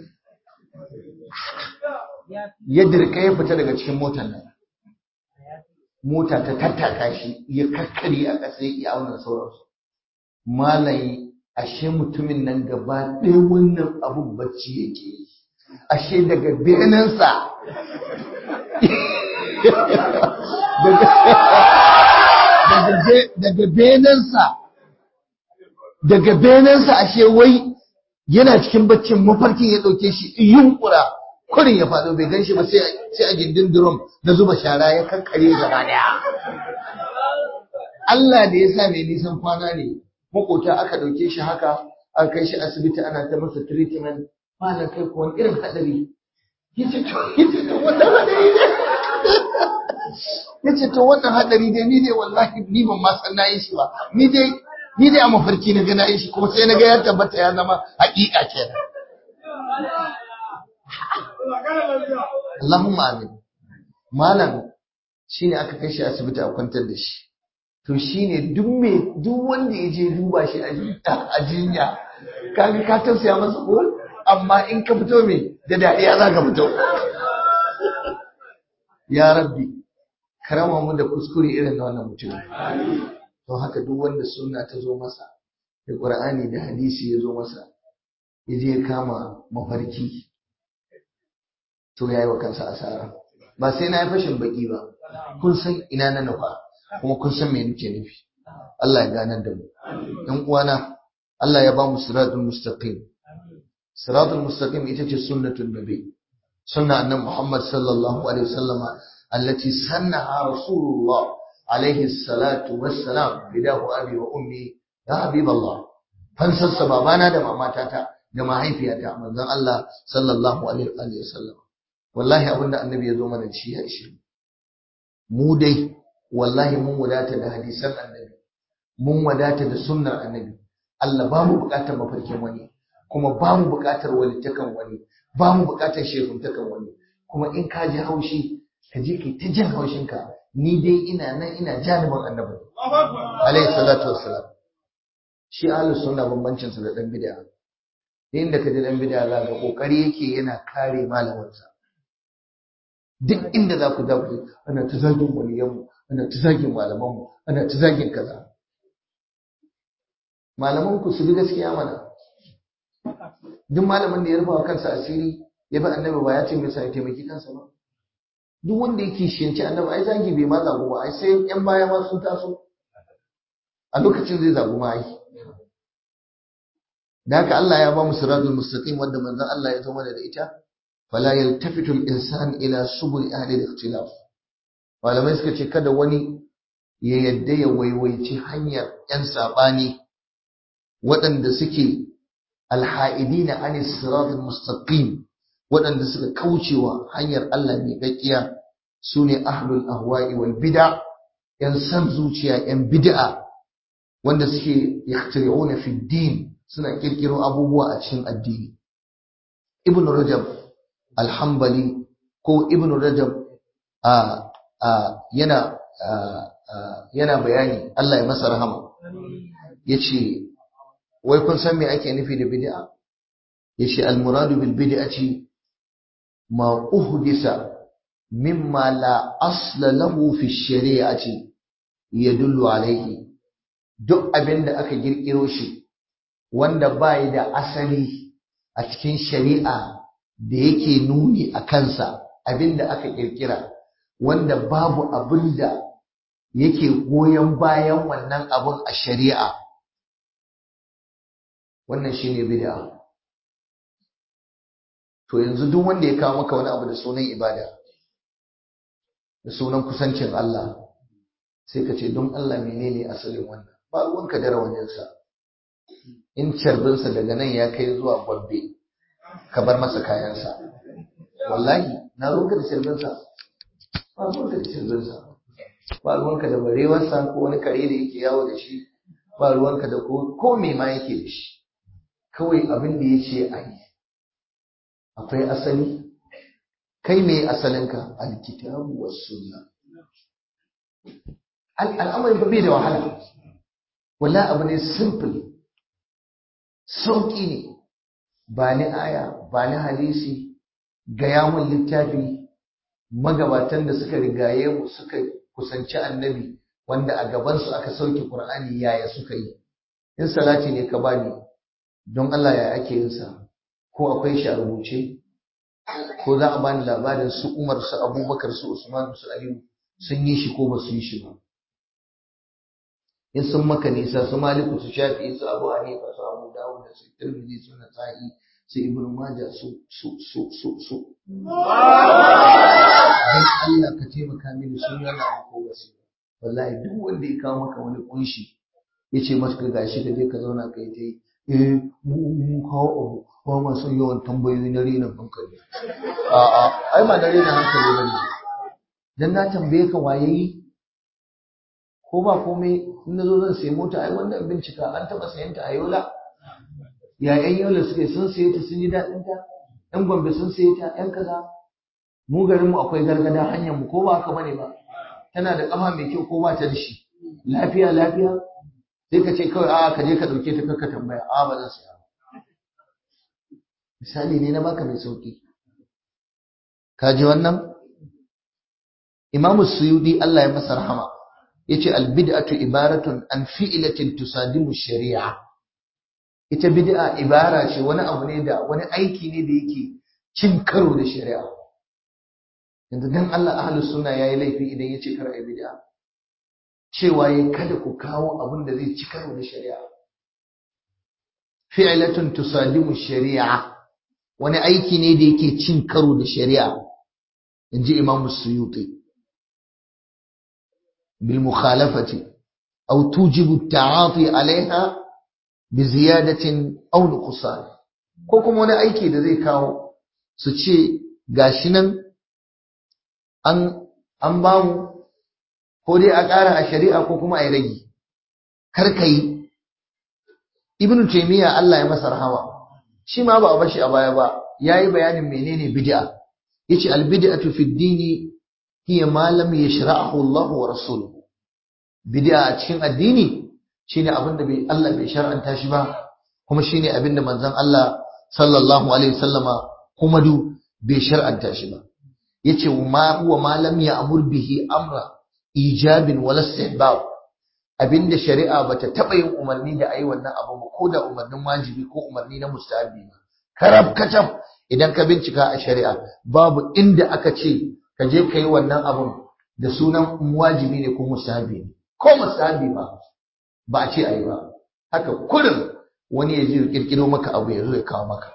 ya dirka ya fita daga cikin motar nan mota ta tattaka shi ya kakkari a ƙasa ya auna sauransu malayi ashe mutumin nan gaba ɗaya wannan abun bacci yake yi ashe daga benansa daga benansa daga benansa ashe wai yana cikin baccin mafarkin ya ɗauke shi yunkura kurin ya faɗo bai gan shi ba sai a gindin drum na zuba shara ya kakkare gaba daya Allah da ya sa mai nisan kwana ne makota aka ɗauke shi haka aka kai shi asibiti ana ta masa treatment malam kai ko wani irin hadari yace to yace to wannan hadari ne yace to wannan hadari dai ni dai wallahi ni ban ma san nayi shi ba ni dai ni dai a mafarki na ga nayi shi kuma sai na ga ya tabbata ya zama haƙiƙa kenan Allahumma amin malam shine aka kai shi asibiti a kwantar da shi to shine duk me duk wanda ya je duba shi a jinya kaga ka tausaya masa ko amma in ka fito me da dariya za ka fito ya rabbi karama mu da kuskure irin na wannan mutum to haka duk wanda sunna ta zo masa da qur'ani da hadisi ya zo masa ya je kama mafarki to yayi wa kansa asara ba sai na yi fashin baki ba kun san ina na nufa kuma kun san me nake nufi Allah ya ganar da mu ɗan uwana Allah ya ba mu siratul mustaqim siratul mustaqim ita ce sunnatul nabi sunna annabi Muhammad sallallahu alaihi wasallama allati sannaha rasulullah alaihi salatu wassalam bidahu abi wa ummi ya habiballah fansarsa babana da mamatata da mahaifiyata manzon Allah sallallahu alaihi wasallam wallahi abinda annabi ya zo mana shi ya ishe mu dai wallahi mun wadata da hadisan annabi mun wadata da sunnar annabi Allah ba mu bukatar mafarkin wani kuma ba mu buƙatar walittakan wani ba mu buƙatar shekuntakan wani kuma in ka ji haushi ka je kai ta jin haushinka ni dai ina nan ina jaliban annabi alayhi salatu wassalam shi ahlus sunna bambancin sa da dan bid'a inda ka ji dan bid'a za ga kokari yake yana kare malamansa duk inda za ku zaku ana ta zagin waliyanmu ana ta zagin malamanmu ana ta zagin kaza malaman ku su bi gaskiya mana duk malamin da ya rufa kansa asiri ya bi annabi ba ya ce mai ya taimaki kansa ba duk wanda yake shiyanci annabi ai zagi bai ma zagu ba ai sai yan baya ma sun taso a lokacin zai zagu ma ai da haka Allah ya ba mu siratul mustaqim wanda manzon Allah ya zo mana da ita fala yaltafitu al-insan ila subul ahli al-ikhtilaf malamai suka ce kada wani ya yadda ya waiwaici hanyar yan sabani waɗanda suke alha'idina anis siratul mustaqim waɗanda suka kaucewa hanyar Allah mai gaggiya sune ahlul ahwa'i wal bid'a yan san zuciya yan bid'a wanda suke yakhtari'una fi din suna kirkiro abubuwa a cikin addini ibn rajab alhambali ko ibn rajab a yana yana bayani Allah ya masa rahama yace wai kun san me ake nufi da bid'a yace almuradu bil bid'ati ma uhdisa mimma la asla lahu fi shari'ati yadullu alayhi duk abin da aka girkiro shi wanda bai da asali a cikin shari'a da yake nuni a kansa abin da aka kirkira wanda babu abin da yake goyon bayan wannan abin a shari'a wannan shine bid'a to yanzu duk wanda ya kawo maka wani abu da sunan ibada da sunan kusancin Allah sai ka ce don Allah menene asalin wannan ba ruwanka da rawaninsa in carbinsa daga nan ya kai zuwa gwabbe ka bar masa kayansa wallahi na ruwanka da carbinsa ba ruwanka da carbinsa ba ruwanka da barewarsa ko wani kare da yake yawo da shi ba ruwanka da ko me ma yake da shi kawai abin da ya ce a yi akwai asali kai me asalinka alkitabu was sunna al'amari ba bai da wahala wallahi abu ne simple sauki ne ba ni aya ba ni hadisi gaya mun littafi magabatan da suka rigaye mu suka kusanci annabi wanda a gabansu aka sauke qur'ani yaya suka yi in salati ne ka bani don Allah ya ake yin sa ko akwai shi a rubuce ko za a bani labarin su Umar su Abubakar su Usman su Aliyu sun yi shi ko ba su yi shi ba in sun maka nisa su Maliku su Shafi'i su Abu Hanifa su Abu Dawud su Tirmidhi su Nasa'i su Ibn Majah su su su su su dan Allah ka taimaka mini sun yana ko wasi wallahi duk wanda ya kawo maka wani kunshi yace maka gashi ka je ka zauna kai ta yi eh mu mu kawo abu ba ma son yawan tambayoyi na renin hankali a'a ai ma na renin hankali bane dan na tambaye ka waye yi ko ba komai in nazo zan sayi mota ai wannan bincika an taba sayan ta a yola ya yan yola suke sun saye ta sun ji daɗin ta yan gombe sun saye ta yan kaza mu garin mu akwai gargada hanyar mu ko ba haka bane ba tana da kafa mai kyau ko ba ta da shi lafiya lafiya sai ka ce kawai a ka je ka ɗauke ta kakka tambaya a ba zan saya misali ne na baka mai sauki ka ji wannan imamu suyudi Allah ya masa rahama yace albid'atu ibaratun an fi'latin tusadimu shari'a ita bid'a ibara ce wani abu ne da wani aiki ne da yake cin karo da shari'a yanzu dan Allah ahlus sunna yayi laifi idan yace kar ai bid'a cewa ya kada ku kawo abin da zai ci karo da shari'a fi'latun tusadimu shari'a wani aiki ne da yake cin karo da shari'a inji Imam Suyuti bil mukhalafati aw tujibu at-ta'ati 'alayha bi ziyadatin aw nuqsan ko kuma wani aiki da zai kawo su ce gashi nan an an bamu ko dai a ƙara a shari'a ko kuma a yi rage kar ka yi ibnu taymiya Allah ya masa rahama shi ma ba a bashi a baya ba yayi bayanin menene bid'a yace al bid'atu fi dini hiya ma lam yashra'ahu Allah wa rasuluhu bid'a a cikin addini shine abin da bai Allah bai shar'anta shi ba kuma shine abin da manzon Allah sallallahu alaihi wasallama kuma du bai shar'anta shi ba yace ma huwa ma lam ya'mur bihi amra ijabin wala istihbab abinda shari'a bata taba yin umarni da ayi wannan abu ba ko da umarnin wajibi ko umarni na mustahabi ba karab kacam idan ka bincika a shari'a babu inda aka ce ka je ka yi wannan abun da sunan wajibi ne ko mustahabi ne ko mustahabi ba ba a ce ayi ba haka kurin wani ya je ya kirkiro maka abu ya zo ya kawo maka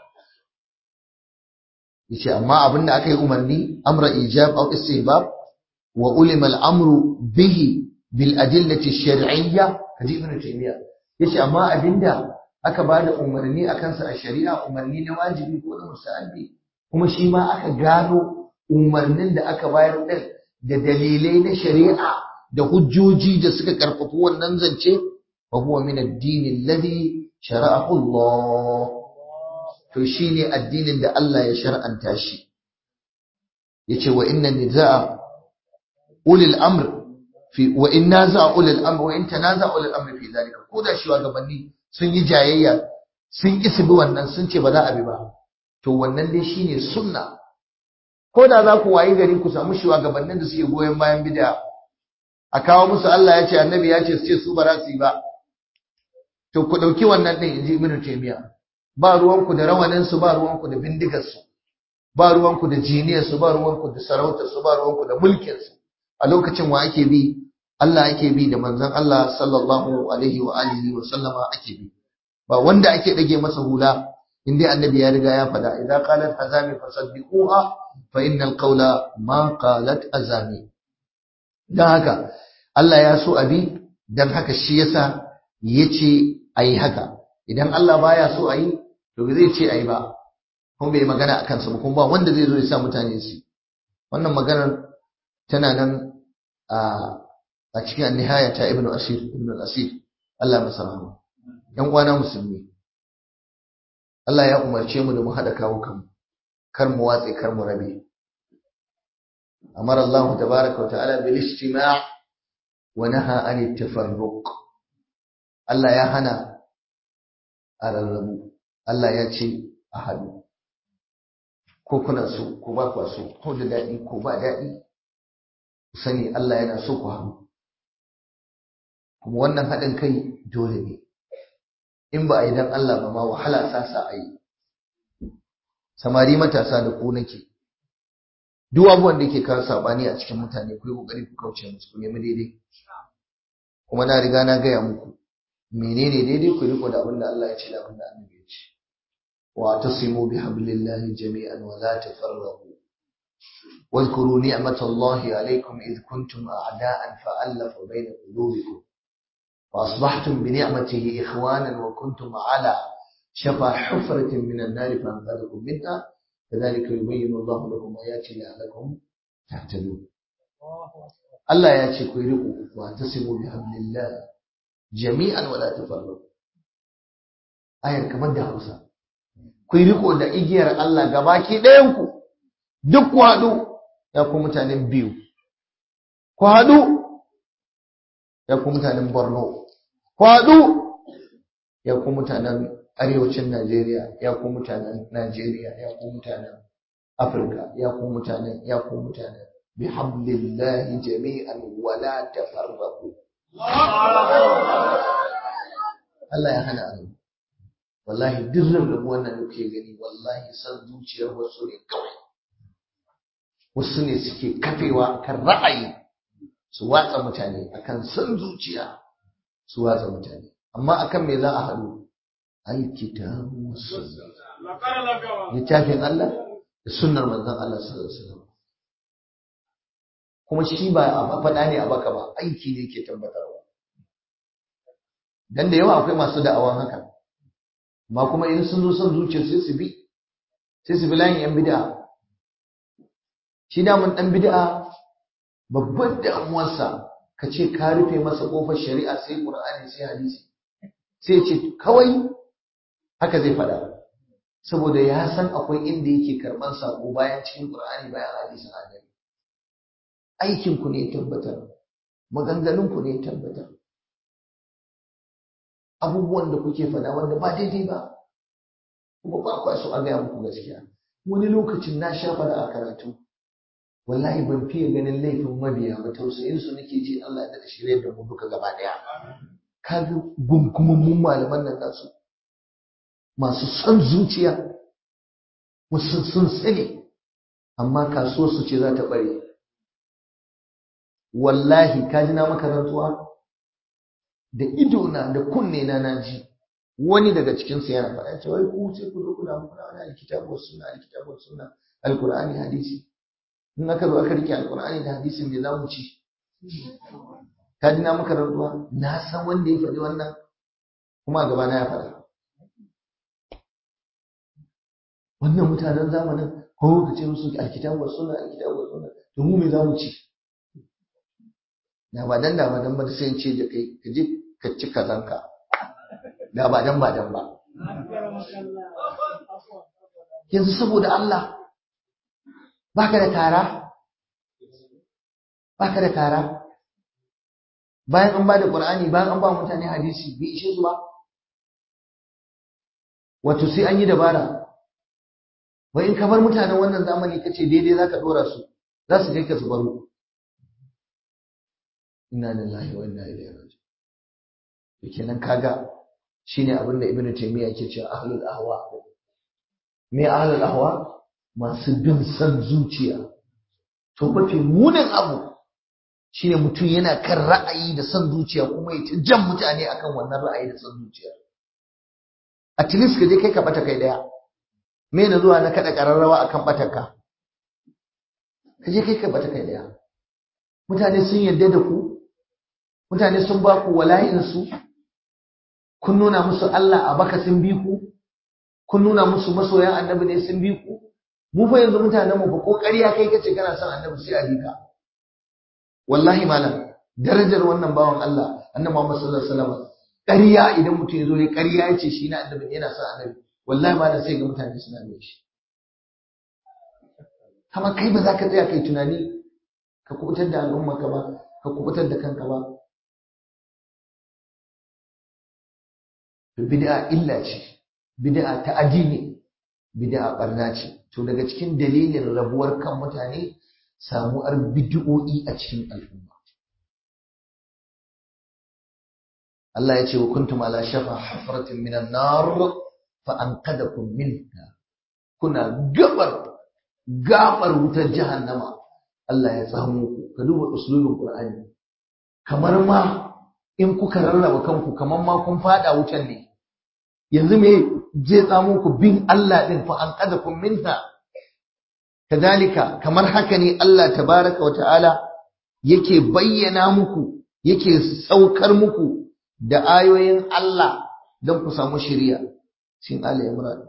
yace amma abinda aka yi umarni amra ijab aw istihbab wa ulima al-amru bihi bil adillati shar'iyya kaji ibn taymiya yace amma abinda aka bada umarni akan sa a shari'a umarni na wajibi ko na musahabi kuma shi ma aka gano umarnin da aka bayar din da dalilai na shari'a da hujjoji da suka karfafi wannan zance fa huwa min ad-din alladhi shara'ahu Allah to shine addinin da Allah ya shar'anta shi yace wa inna nizaa ulil amr fi wa in naza'a ulil amr wa in tanaza'a ulil amr fi zalika ko da shugabanni sun yi jayayya sun ki bi wannan sun ce ba za a bi ba to wannan dai shine sunna ko da za ku wayi gari ku samu shugabannin da suke goyon bayan bid'a a kawo musu Allah ya ce annabi ya ce su ce su ba za su yi ba to ku dauki wannan din inji ibnu taymiya ba ruwanku da rawaninsu ba ruwanku da bindigarsu ba ruwanku da jiniyarsu ba ruwanku da sarautarsu ba ruwanku da mulkinsu a lokacin wa ake bi Allah ake bi da manzon Allah sallallahu alaihi wa alihi wa sallama ake bi ba wanda ake dage masa hula in dai annabi ya riga ya faɗa idan qalat azami fasaddiquha fa innal qawla ma qalat azami dan haka Allah ya so abi dan haka shi yasa yace ayi haka idan Allah baya so ayi to bai zai ce ayi ba kuma bai magana akan sa ba kuma ba wanda zai zo ya sa mutane su wannan maganar tana nan a a cikin an-nihaya ta Ibn Asir Ibn al-Asir Allah masa rahama yan uwana musulmi Allah ya umarce mu da mu hada kawo kanmu kar mu watse kar mu rabe amara Allah tabaaraka wa ta'ala bil istima' wa naha 'anil tafarruq Allah ya hana a rarrabu Allah ya ce a haɗu ko kuna so ko ba kwa so ko da daɗi ko ba daɗi ku sani Allah yana so ku haɗu kuma wannan haɗin kai dole ne in ba a yi don Allah ba ma wahala sa sa a yi samari matasa da ku nake duk abubuwan da ke kawo saɓani a cikin mutane ku yi ƙoƙari ku kauce musu ku nemi daidai kuma na riga na gaya muku menene daidai ku riko da abin da Allah ya ce da abin da Annabi ya ce wa tasimu bi hablillahi jami'an wa la tafarraqu واذكروا نعمة الله عليكم إذ كنتم أعداء فألف بين قلوبكم وأصبحتم بنعمته إخوانا وكنتم على شفا حفرة من النار فأنقذكم منها كذلك يبين الله لكم آياته لعلكم تهتدون الله ياتي كيرقوا واعتصموا بحبل الله jami'an wala tafarraqu ayar kamar da Hausa ku yi riko da igiyar Allah gabaki ɗayan ku duk ku haɗu ya ku mutanen biyu ku haɗu ya ku mutanen Borno ku haɗu ya ku mutanen arewacin Najeriya ya ku mutanen Najeriya ya ku mutanen Afirka ya ku mutanen ya ku mutanen bihablillahi jami'an wala tafarraqu Allah ya hana abu wallahi duk rarrabu wannan da kuke gani wallahi san zuciyar wasu ne kawai wasu ne suke kafewa kan ra'ayi su watsa mutane akan san zuciya su watsa mutane amma akan me za a haɗu alkitabu littafin Allah da sunnar manzon Allah sallallahu alaihi wasallam kuma shi ba a faɗa ne a baka ba aiki ne ke tabbatarwa dan da yawa akwai masu da'awan haka amma kuma in sun zo son zuciya sai su bi sai su bi layin yan bid'a shi damun dan bid'a babban damuwarsa ka ce ka rufe masa kofar shari'a sai qur'ani sai hadisi sai ce kawai haka zai faɗa saboda ya san akwai inda yake karɓar sako bayan cikin Qur'ani bayan hadisin annabi aikin ku ne tabbatar maganganun ku ne tabbatar abubuwan da kuke faɗa wanda ba daidai ba kuma ba kwa so a gaya muku gaskiya wani lokacin na sha faɗa a karatu wallahi ban fiye ganin laifin mabiya ba tausayin su nake ji Allah da shirye da mu duka gaba daya kaga gunkumammun malaman nan nasu masu son zuciya wasu sun sani amma kasuwar su ce za ta bare wallahi ka ji na maka rantsuwa da ido na da kunne na naji wani daga cikin su yana faɗa cewa wai ku sai ku zo ku da mu kuna wani alkitabu was sunna alkitabu was sunna alqur'ani hadisi in aka zo aka rike alqur'ani da hadisin me za mu ci ka ji na maka rantsuwa na san wanda ya faɗi wannan kuma a gaba na ya faɗa wannan mutanen zamanin ko ka ce musu alkitabu was sunna alkitabu was sunna to mu me za mu ci da ba dan da ba dan ba sai in ce da kai ka je ka ci kazanka da ba dan ba dan ba yanzu saboda Allah baka da tara baka da tara bayan an ba da Qur'ani bayan an ba mutane hadisi bai ishe su ba wato sai an yi dabara wai in ka bar mutanen wannan zamani kace daidai zaka dora su za su kai ka su baro inna lillahi wa inna ilaihi raji'un kenan kaga shine abin da ibnu taymiya yake cewa ahlul ahwa me ahlul ahwa masu bin san zuciya to mafi munin abu shine mutum yana kan ra'ayi da san zuciya kuma ya ta jan mutane akan wannan ra'ayi da san zuciya at least ka je kai ka bata kai daya me na zuwa na kada kararrawa akan batarka ka je kai ka bata kai daya mutane sun yarda da ku mutane sun ba ku wala'in su kun nuna musu Allah a baka sun bi ku kun nuna musu masoyan annabi ne sun bi ku mu fa yanzu mutanen mu fa ko ƙarya kai kace kana son annabi sai a bi ka wallahi malam darajar wannan bawan Allah annabi Muhammad sallallahu alaihi wasallam ƙarya idan mutum ya zo ne ƙarya ya ce shi na annabi yana son annabi wallahi malam sai ga mutane suna mai shi kama kai ba za ka tsaya kai tunani ka kubutar da al'umma ka ba ka kubutar da kanka ba bid'a illa ce bid'a ta addini bid'a barna ce to daga cikin dalilin rabuwar kan mutane samuwar bid'o'i a cikin al'umma Allah ya ce wa kuntum ala shafa hafratin minan nar fa anqadakum minha kuna gabar gabar wutar jahannama Allah ya tsamo ku ka duba usulul qur'ani kamar ma in kuka rarraba kanku kamar ma kun fada wutar ne yanzu me zai tsamo ku bin Allah din fa anqadakum minha kadalika kamar haka ne Allah tabaraka wa ta'ala yake bayyana muku yake saukar muku da ayoyin Allah don ku samu shiriya sin Ali Imran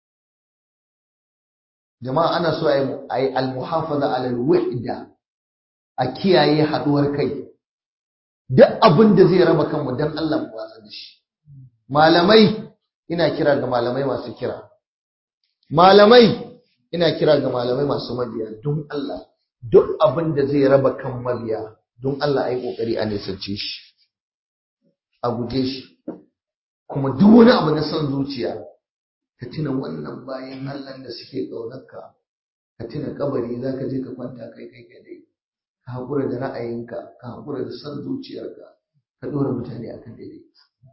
jama'a ana so a yi al-muhafaza ala al-wahda a kiyaye haduwar kai duk abin da zai raba kanmu dan Allah mu watsa da shi malamai ina kira ga malamai masu kira malamai ina kira ga malamai masu mabiya don Allah duk abin da zai raba kan mabiya don Allah ai kokari a nisance shi a guje shi kuma duk wani abu na son zuciya ka tuna wannan bayan Allah da suke ƙaunarka ka tuna kabari za ka je ka kwanta kai kai kadai ka haƙura da ra'ayinka ka haƙura da son zuciyarka ka ɗora mutane akan daidai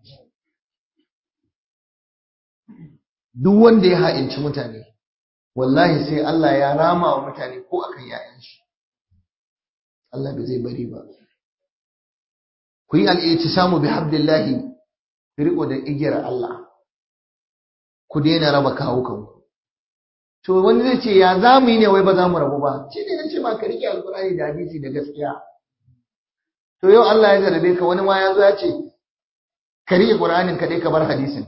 duk wanda ya ha'inci mutane wallahi sai Allah ya rama wa mutane ko akan yayan shi Allah bai zai bari ba ku yi al'itisamu bi hablillahi ku riko da igiyar Allah ku daina raba kawukanku to wani zai ce ya za mu yi ne wai ba za mu rabu ba shi ne ce ma ka rike alkurani da hadisi da gaskiya to yau Allah ya jarabe ka wani ma ya zo ya ce ka rike qur'anin ka dai ka bar hadisin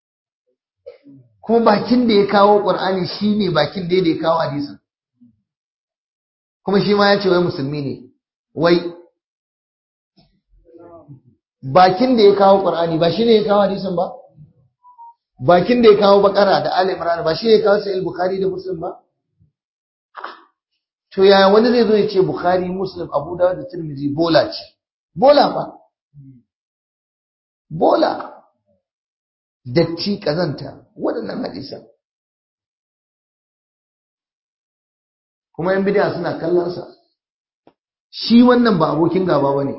kuma bakin da ya kawo qur'ani shine bakin da ya kawo hadisin kuma shi ma ya ce wai musulmi ne wai bakin da ya kawo qur'ani ba shine ya kawo hadisin ba bakin da ya kawo bakara da Ali Imran ba shi ya kawo sai Bukhari da Muslim ba to yaya wani zai zo ya ce Bukhari Muslim Abu Dawud da Tirmidhi bola ce bola fa bola datti kazanta waɗannan hadisan kuma yan bid'a suna kallon sa shi wannan ba abokin gaba bane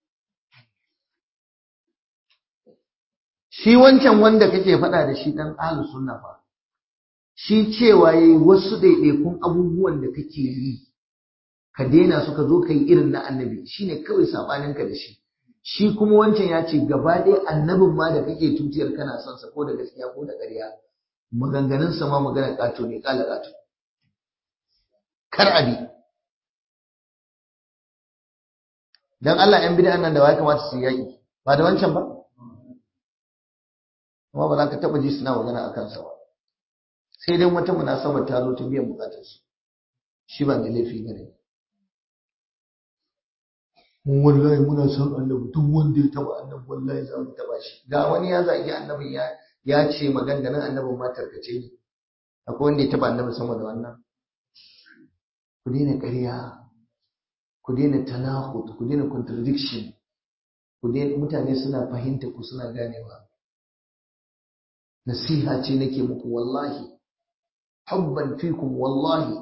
shi wancan wanda kake faɗa da shi dan ahlus sunna fa shi cewa yayi wasu ɗaiɗaikun abubuwan da kake yi ka daina su ka zo ka yi irin na annabi shine kawai sabaninka da shi shi kuma wancan ya ce gaba ɗaya annabin ma da kake tutiyar kana son sa ko da gaskiya ko da ƙarya maganganun sa ma magana ƙato ne ƙala ƙato kar abi dan Allah ‘yan bid'an nan da ya kamata su yaƙi ba da wancan ba amma ba za ka taɓa ji suna magana a kansa ba sai dai wata munasabar ta zo ta biyan bukatarsu shi ba mai laifi ba ne mun wallahi muna son annabi duk wanda ya taba annabi wallahi za mu taba shi ga wani ya zagi annabin ya ya ce maganganun annabin ma tarkace ne akwai wanda ya taba annabi sama da wannan ku daina ƙarya ku daina tanahud ku daina contradiction ku daina mutane suna fahimta ku suna ganewa nasiha ce nake muku wallahi hubban fikum wallahi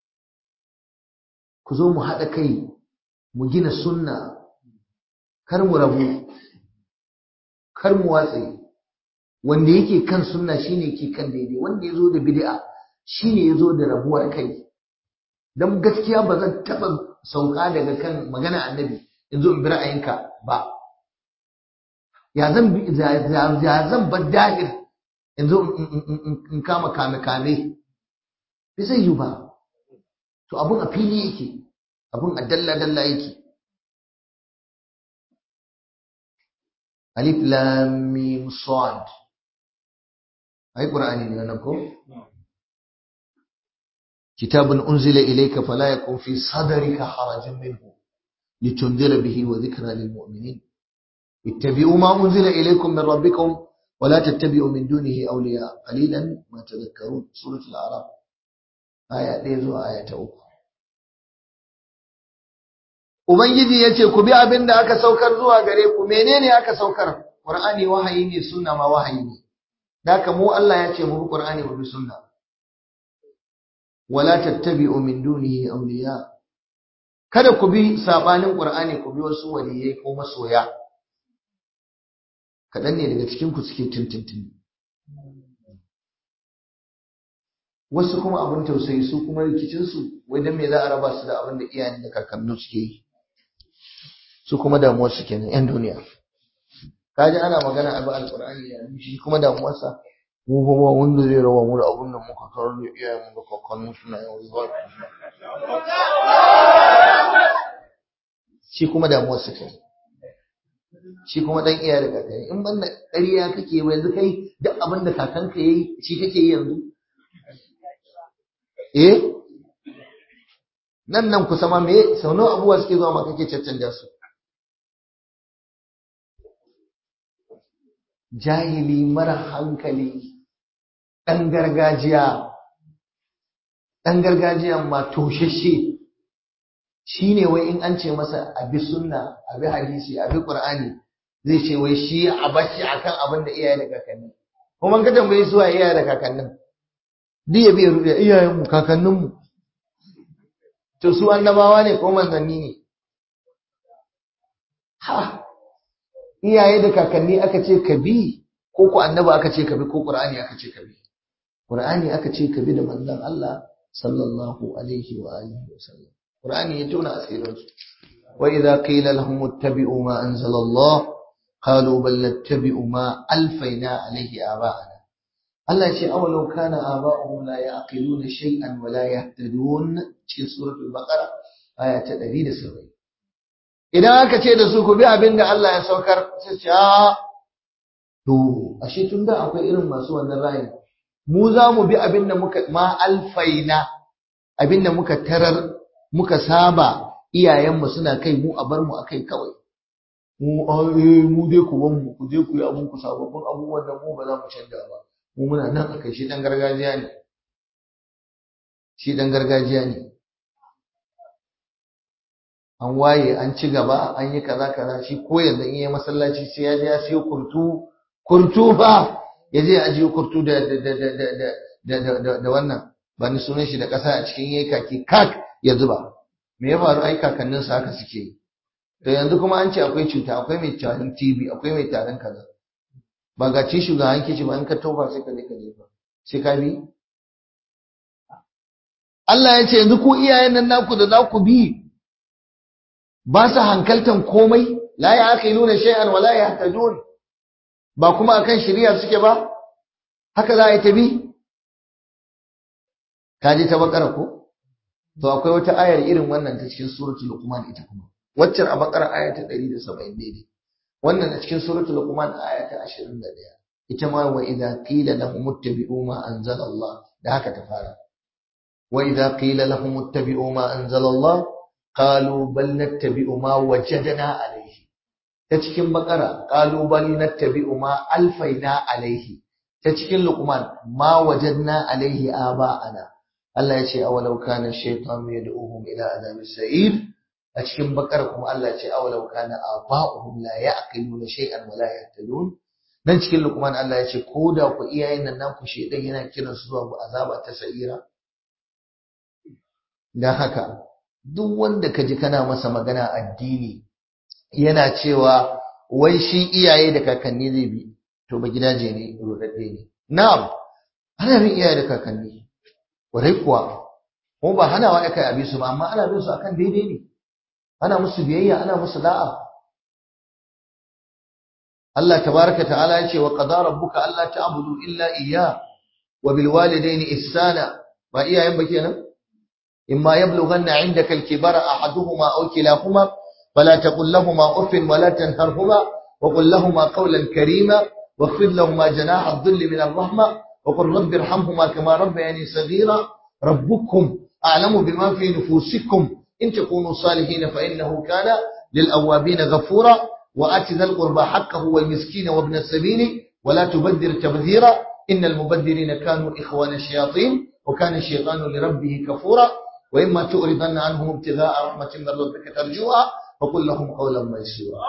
ku zo mu haɗa kai mu gina sunna kar mu rabu kar mu watse wanda yake kan sunna shine yake kan daidai wanda ya zo da bid'a shine ya zo da rabuwar kai dan gaskiya ba zan taɓa sauka daga kan magana annabi in zo in bi ra'ayinka ba ya zan ya zan bar dahir in zo in kama kame kame bai zai yi ba to abun a fili yake abun a dalla-dalla yake alif lam mim sad ai qur'ani ne wannan ko kitabun unzila ilayka fala yakun fi sadrika harajun minhu litundira bihi wa dhikra lil mu'minin ittabi'u ma unzila ilaykum min rabbikum ولا تتبعوا من دونه أولياء قليلا ما تذكرون سورة الأعراف آية ɗaya آية uku. Ubangiji ya ce, Ku bi abin da aka saukar zuwa gare ku, menene aka saukar? Ƙur'ani wahayi ne, sunna ma wahayi ne. Daka mu Allah ya ce mu bi Ƙur'ani mu bi sunna. Wala tattabi'u min dunihi awliya. Kada ku bi sabanin Ƙur'ani ku bi wasu waliyai ko masoya. kaɗan ne daga cikinku suke tuntuntuni wasu kuma abin tausayi su kuma rikicinsu wai don me za a raba su da abin da iyayen da kakannu suke yi su kuma damuwar su kenan yan duniya kaji ana magana abu alqur'ani da shi kuma damuwarsa mu ba ba wanda zai rawa mu da abin da muka karar da iyayen mu da kakannu suna yawan zuwa shi kuma damuwar su kenan shi kuma dan iya da kakanni in banda ƙarya kake ba yanzu kai duk abin da kakanka yayi shi kake yi yanzu eh nan nan kusa ma me sau nawa abubuwa suke zuwa ma kake caccanja su jahili mara hankali ɗan gargajiya ɗan gargajiyan ma toshashe shi ne wai in an ce masa abi sunna abi hadisi abi qur'ani zai ce wai shi a bashi akan abin da iyaye da kakanni kuma ka tambaye su wa iyaye da kakannin duk ya biya rubiya iyayen mu kakannin mu to su annabawa ne ko manzanni ne ha iyaye da kakanni aka ce ka bi ko ku annaba aka ce ka bi ko qur'ani aka ce ka bi qur'ani aka ce ka bi da manzon Allah sallallahu alaihi wa alihi wa sallam Qur'ani ya tona asirinsu. Wa idza qila lahum ittabi'u ma anzala Allah qalu bal nattabi'u ma alfayna alayhi aba'ana. Allah ya ce awalau kana aba'uhum la ya'qiluna shay'an wa la yahtadun cikin suratul Baqara aya ta 170. Idan aka ce da su ku bi abin da Allah ya saukar sai ce a to ashe tun da akwai irin masu wannan ra'ayi mu za mu bi abin da muka ma alfaina abin da muka tarar muka saba iyayenmu suna kai mu a bar mu a kai kawai mu eh mu dai ku ban mu ku je ku yi abun ku sababbin abubuwan da mu ba za mu canja ba mu muna nan akai shi dan gargajiya ne shi dan gargajiya ne an waye an ci gaba an yi kaza kaza shi ko yanzu in yi masallaci sai ya je ya siyo kurtu kurtu fa ya je ajiye kurtu da da da da da da da da wannan ba ni sunan shi da ƙasa a cikin yayi kaki kak ya zuba me ya faru ai kakannin sa haka suke yi to yanzu kuma an ce akwai cuta akwai mai tarin TB akwai mai tarin kaza ba ga ci shugaban kici ba in ka tofa sai ka je ka jefa sai ka bi Allah ya ce yanzu ku iyayen nan naku da za ku bi ba su hankaltan komai la ya aka nuna shay'an wala ya tajun ba kuma akan shari'a suke ba haka za a yi ta bi ka ji ta bakara ko to akwai wata ayar irin wannan ta cikin suratul luqman ita kuma waccan a bakara aya ta 170 daidai wannan a cikin suratul luqman aya ta 21 ita ma wa idza qila lahum ittabi'u ma anzala Allah da haka ta fara wa idza qila lahum ittabi'u ma anzala Allah qalu bal nattabi'u ma wajadna alayhi ta cikin bakara qalu bal nattabi'u ma alfaina alayhi ta cikin luqman ma wajadna alayhi aba'ana Allah ya ce awalau kana shaytan yad'uhum ila adhabi sa'ir a cikin bakara kuma Allah ya ce awalau kana aba'uhum la ya'qiluna shay'an wa la yahtadun dan cikin luqman Allah ya ce ko da ku iyayen nan naku shedan yana kiran su zuwa azaba ta sa'ira dan haka duk wanda kaji kana masa magana addini yana cewa wai shi iyaye da kakanni zai bi to ba gidaje ne rudadde ne na'am ana bin iyaye da kakanni kwarai kuwa ko ba hanawa aka yi su ba amma ana bin su akan daidai ne ana musu biyayya ana musu da'a Allah tabaraka ta'ala ya ce wa qada rabbuka alla ta'budu illa iyya wa bil walidayni ihsana ba iyayen ba kenan imma yablughanna 'indaka al-kibara ahaduhuma aw kilahuma fala taqul lahumā uffin wa la tanharhumā wa qul lahumā qawlan karīmā واخفض لهما جناح الذل من الرحمة وقل رب ارحمهما كما ربياني صغيرا ربكم أعلم بما في نفوسكم إن تكونوا صالحين فإنه كان للأوابين غفورا وآت ذا القربى حقه والمسكين وابن السبيل ولا تبذر تبذيرا إن المبذرين كانوا إخوان الشياطين وكان الشيطان لربه كفورا وإما تؤرضن عنهم ابتغاء رحمة من ربك ترجوها فقل لهم قولا ميسورا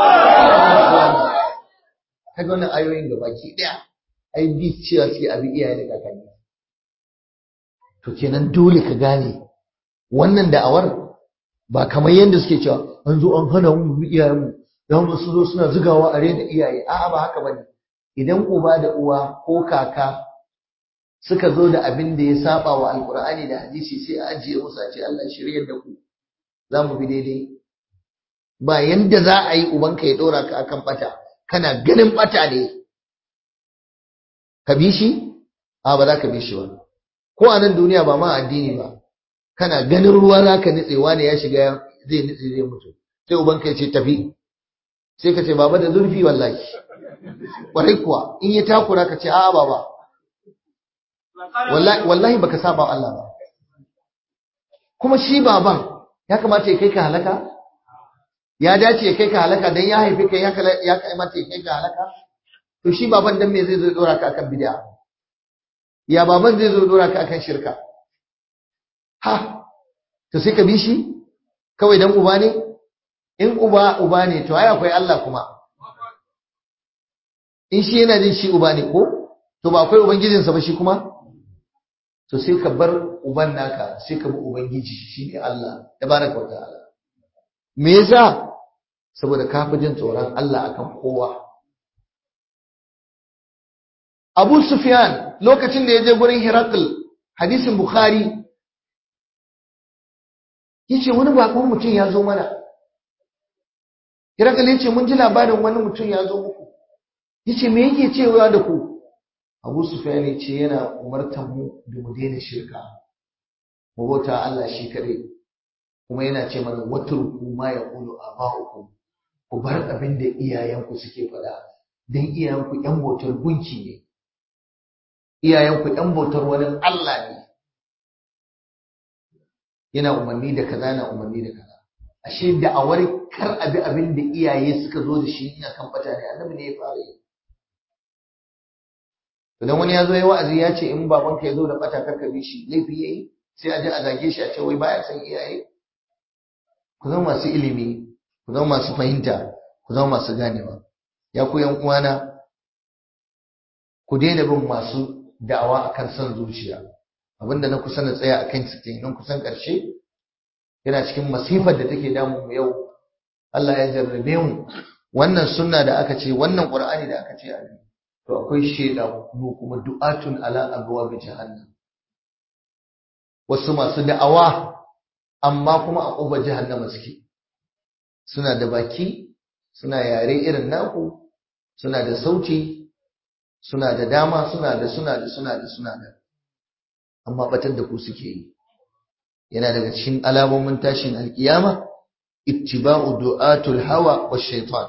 kaga wannan ayoyin gaba ki daya ai bi cewa sai abi iyaye da kakanni to kenan dole ka gane wannan da'awar ba kamar yadda suke cewa an zo an hana mu bi iyayen mu dan su zo suna zugawa a rena iyaye a'a ba haka bane idan uba da uwa ko kaka suka zo da abin da ya saba wa alqur'ani da hadisi sai a ajiye musu a ce Allah shiryar da ku za mu bi daidai ba yanda za a yi ubanka ya dora ka akan bata kana ganin bata ne ka bi shi a ba za ka bi shi ba ko a nan duniya ba ma addini ba kana ganin ruwa za ka nitsewa ne ya shiga zai nitse zai mutu sai ubanka ya ce tafi sai ka ce baba da zurfi wallahi kwarai kuwa in ya takura ka ce a'a baba wallahi wallahi baka saba Allah ba kuma shi baban ya kamata ya kai ka halaka ya dace ya kai ka halaka dan ya haife ka ya kamata ya kai ka halaka to shi baban dan me zai zo dora ka akan bid'a ya baban zai zo dora ka akan shirka ha to sai ka bi shi kawai dan uba ne in uba uba ne to ai akwai Allah kuma in shi yana jin shi uba ne ko to ba akwai ubangijinsa ba shi kuma to sai ka bar uban naka sai ka bi ubangiji shine Allah tabaraka wa ta'ala me yasa saboda ka fi jin tsoron Allah akan kowa Abu Sufyan lokacin da ya je gurin Hirakl hadisin Bukhari yace wani bakon mutum ya zo mana Hirakl yace mun ji labarin wani mutum ya zo muku yace me yake cewa da ku Abu Sufyan yace yana umartar mu da mu daina shirka mu bauta Allah shi kadai kuma yana ce mana watruku ma yaqulu aba'ukum ku bar abin da iyayenku suke faɗa dan iyayenku ƴan bautar gunki ne iyayenku ƴan bautar wani Allah ne yana umarni da kaza yana umarni da kaza ashe da awar kar abi abin da iyaye suka zo da shi ina kan fata ne annabi ne ya fara yi idan wani ya zo ya wa'azi ya ce in babanka ya zo da bata karka bi shi laifi yayi sai a je a zage shi a ce wai baya san iyaye ku zama masu ilimi ku zama masu fahimta ku zama masu ganewa ya ku yan uwana ku daina bin masu da'awa akan son zuciya abinda na kusa na tsaya akan su kenan kusan karshe yana cikin masifar da take damu mu yau Allah ya jarrabe mu wannan sunna da aka ce wannan qur'ani da aka ce a to akwai sheda kuma du'atun ala abwaab jahannam wasu masu da'awa amma kuma a ƙofar jahannama suke suna da baki suna yare irin naku suna da sauti suna da dama suna da suna da suna da suna da amma batar da ku suke yi yana daga cikin alamomin tashin alkiyama ittiba'u du'atul hawa wa shaitan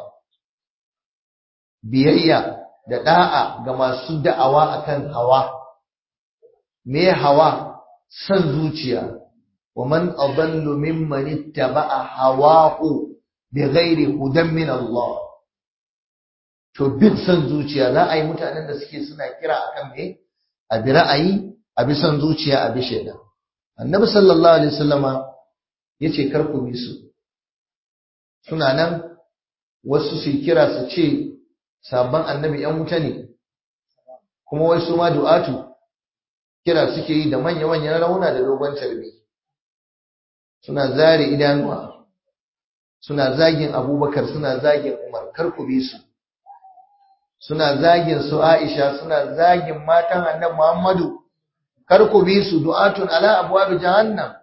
biyayya da da'a ga masu da'awa akan hawa me hawa san zuciya wa man adallu mimman ittaba'a hawahu bighairi hudan min Allah to bin san zuciya za a yi mutanen da suke suna kira akan me a bi ra'ayi a bi san zuciya a bi shaida annabi sallallahu alaihi wasallama yace kar ku bi su suna nan wasu su kira su ce sabon annabi yan wuta ne kuma wai su ma du'atu kira suke yi da manya-manyan rauna da dogon tarbi suna zare idanuwa suna zagin abubakar suna zagin umar kar ku bi su suna zagin su aisha suna zagin matan annabi muhammadu kar ku bi su du'atun ala abwab jahannam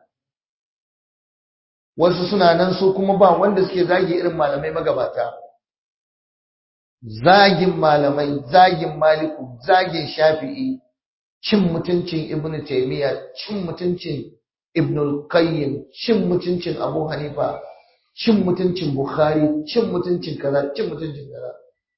wasu suna nan su kuma ba wanda suke zagi irin malamai magabata zagin malamai zagin maliku zagin shafi'i cin mutuncin ibn taymiya cin mutuncin ibn al-qayyim cin mutuncin abu hanifa cin mutuncin bukhari cin mutuncin kaza cin mutuncin kaza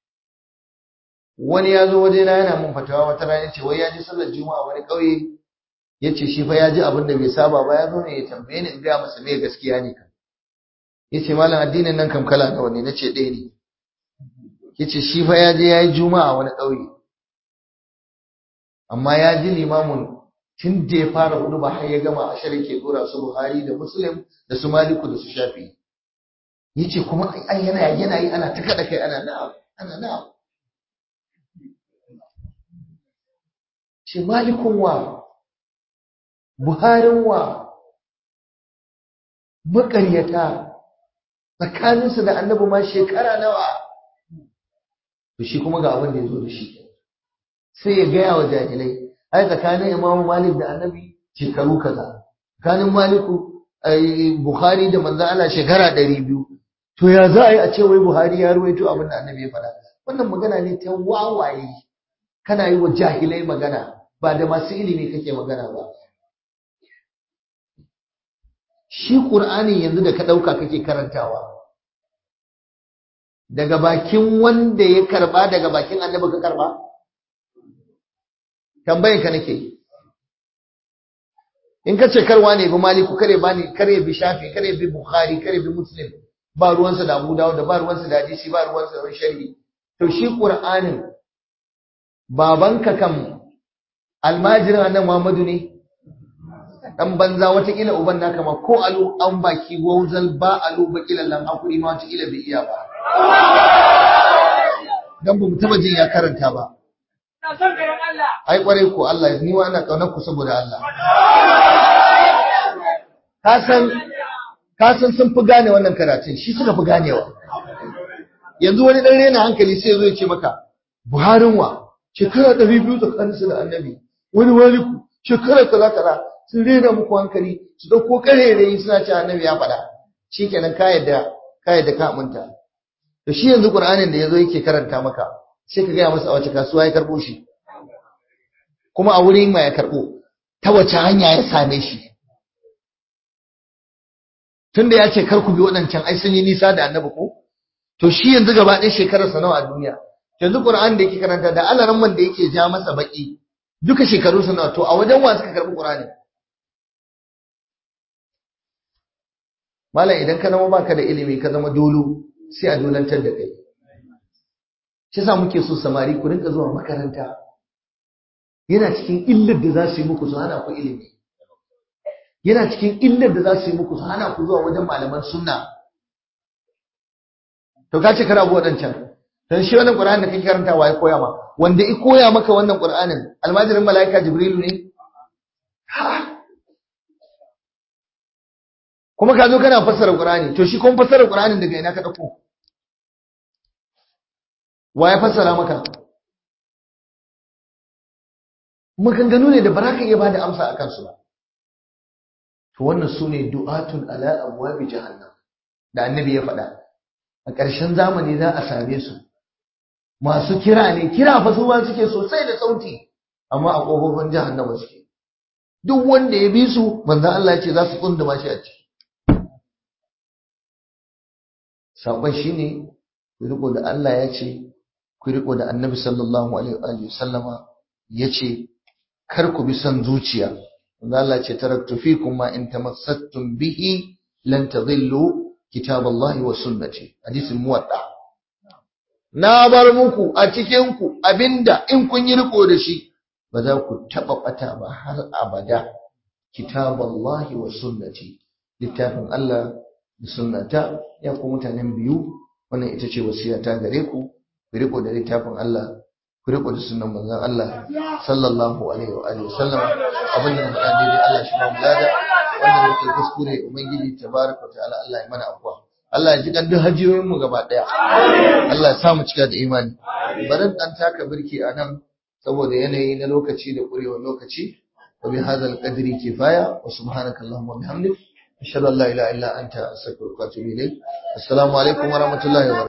wani ya zo waje na yana mun fatawa wata rana ce wai ya ji sallar juma'a wani kauye yace shi fa ya ji abin da bai saba ba ya zo ne ya tambaye ni in ga masa me gaskiya ne kan yace malam addinin nan kam kala nawa ne nace ɗaya ne yace shi fa ya je yayi juma'a wani kauye amma ya ji limamun tun da ya fara hudu ba har ya gama a shari ke dora su Buhari da Muslim da su Maliku da su Shafi yace kuma ai yana yana yi ana ta kada kai ana na'am ana na'am ce Malikun wa Buharin wa makaryata tsakaninsu da annabi ma shekara nawa to shi kuma ga abin da ya zo da shi sai ya gaya wa jahilai ai tsakanin imamu malik da annabi shekaru kaza tsakanin maliku bukhari da manzo Allah shekara ɗari biyu to ya za a yi a ce wai buhari ya ruwaito abin da annabi ya faɗa wannan magana ne ta wawaye kana yi wa jahilai magana ba da masu ilimi kake magana ba shi qur'ani yanzu da ka ɗauka kake karantawa daga bakin wanda ya karba daga bakin annabi ka karba tambayin ka nake in ka ce karwa ne bi maliku kare bani kare bi shafi kare bi bukhari kare bi muslim ba ruwansa da abu dawud da ba ruwansa da hadisi ba ruwansa da sharhi to shi qur'anin babanka kam almajirin annabi muhammadu ne dan banza watakila uban naka ma ko alu an baki wauzal ba alu bakilan lan hakuri ma watakila bai iya ba dan ba mu taba jin ya karanta ba ai kwarai ko Allah ni wa ina kaunar ku saboda Allah ka san ka san sun fi gane wannan karatun shi suka fi ganewa yanzu wani dan rena hankali sai zo ya ce maka Buharin wa shekara 200 tsakanin su da Annabi wani waliku shekara kaza kaza sun rena muku hankali su dauko karerayi suna ce Annabi ya faɗa shikenan ka yadda ka yadda ka aminta to shi yanzu Qur'anin da yazo yake karanta maka sai ka gaya masa a wace kasuwa ya karbo shi kuma a wurin ma ya karbo ta wace hanya ya same shi tunda ya ce kar ku bi waɗancan ai sun yi nisa da annabi ko to shi yanzu gaba ɗaya shekarar sa nawa a duniya yanzu Qur'an da yake karanta da Allah man da yake ja masa baki duka shekaru sa nawa to a wajen wa suka karbi Qur'ani Malam idan ka zama baka da ilimi ka zama dolo sai a dolantar da kai shi yasa muke so samari ku rinka zuwa makaranta yana cikin illar da za su yi muku su hana ku ilimi yana cikin illar da za su yi muku su hana ku zuwa wajen malaman sunna to ka ce kana waɗancan dan shi wannan qur'ani da kake karantawa ya koya ma wanda i koya maka wannan qur'anin almajirin malaika jibrilu ne kuma ka zo kana fassara qur'ani to shi kuma fassara qur'anin daga ina ka dauko wa ya fassara maka maganganu ne da ba za ka iya bada amsa a kansu ba to wannan su ne du'atun ala abwabi jahannam da annabi ya faɗa a ƙarshen zamani za a same su masu kira ne kira fa su ma suke sosai da sauti amma a ƙofofin jahannama suke duk wanda ya bi su manzo Allah ya ce za su kunduma shi a ciki sakon shine ku riko da Allah ya ce ku riko da Annabi sallallahu alaihi wa sallama ya ce kar ku bi son zuciya manzo Allah ya ce taraktu fikum ma in tamassaktum bihi lan tadhillu kitaballahi wa sunnati hadisin muwadda na bar muku a cikin ku abinda in kun yi riko da shi ba za ku taɓa ɓata ba har abada kitaballahi wa sunnati littafin Allah da sunnata ya ku mutanen biyu wannan ita ce wasiyata gare ku ku riko da littafin Allah ku riko da sunnan manzon Allah sallallahu alaihi wa alihi wasallam abin da muka daidai Allah shi ba mu lada wannan muke kuskure ubangiji tabaraka ta'ala Allah ya mana afwa Allah ya ji kan duk hajiyoyin mu gaba daya Allah ya sa mu cika da imani bari dan taka birki a nan saboda yanayi na lokaci da ƙurewar lokaci wa bi hadha al-qadri kifaya wa subhanaka allahumma wa bihamdik ashhadu an la ilaha illa anta astaghfiruka wa atubu ilayk assalamu alaikum wa rahmatullahi wa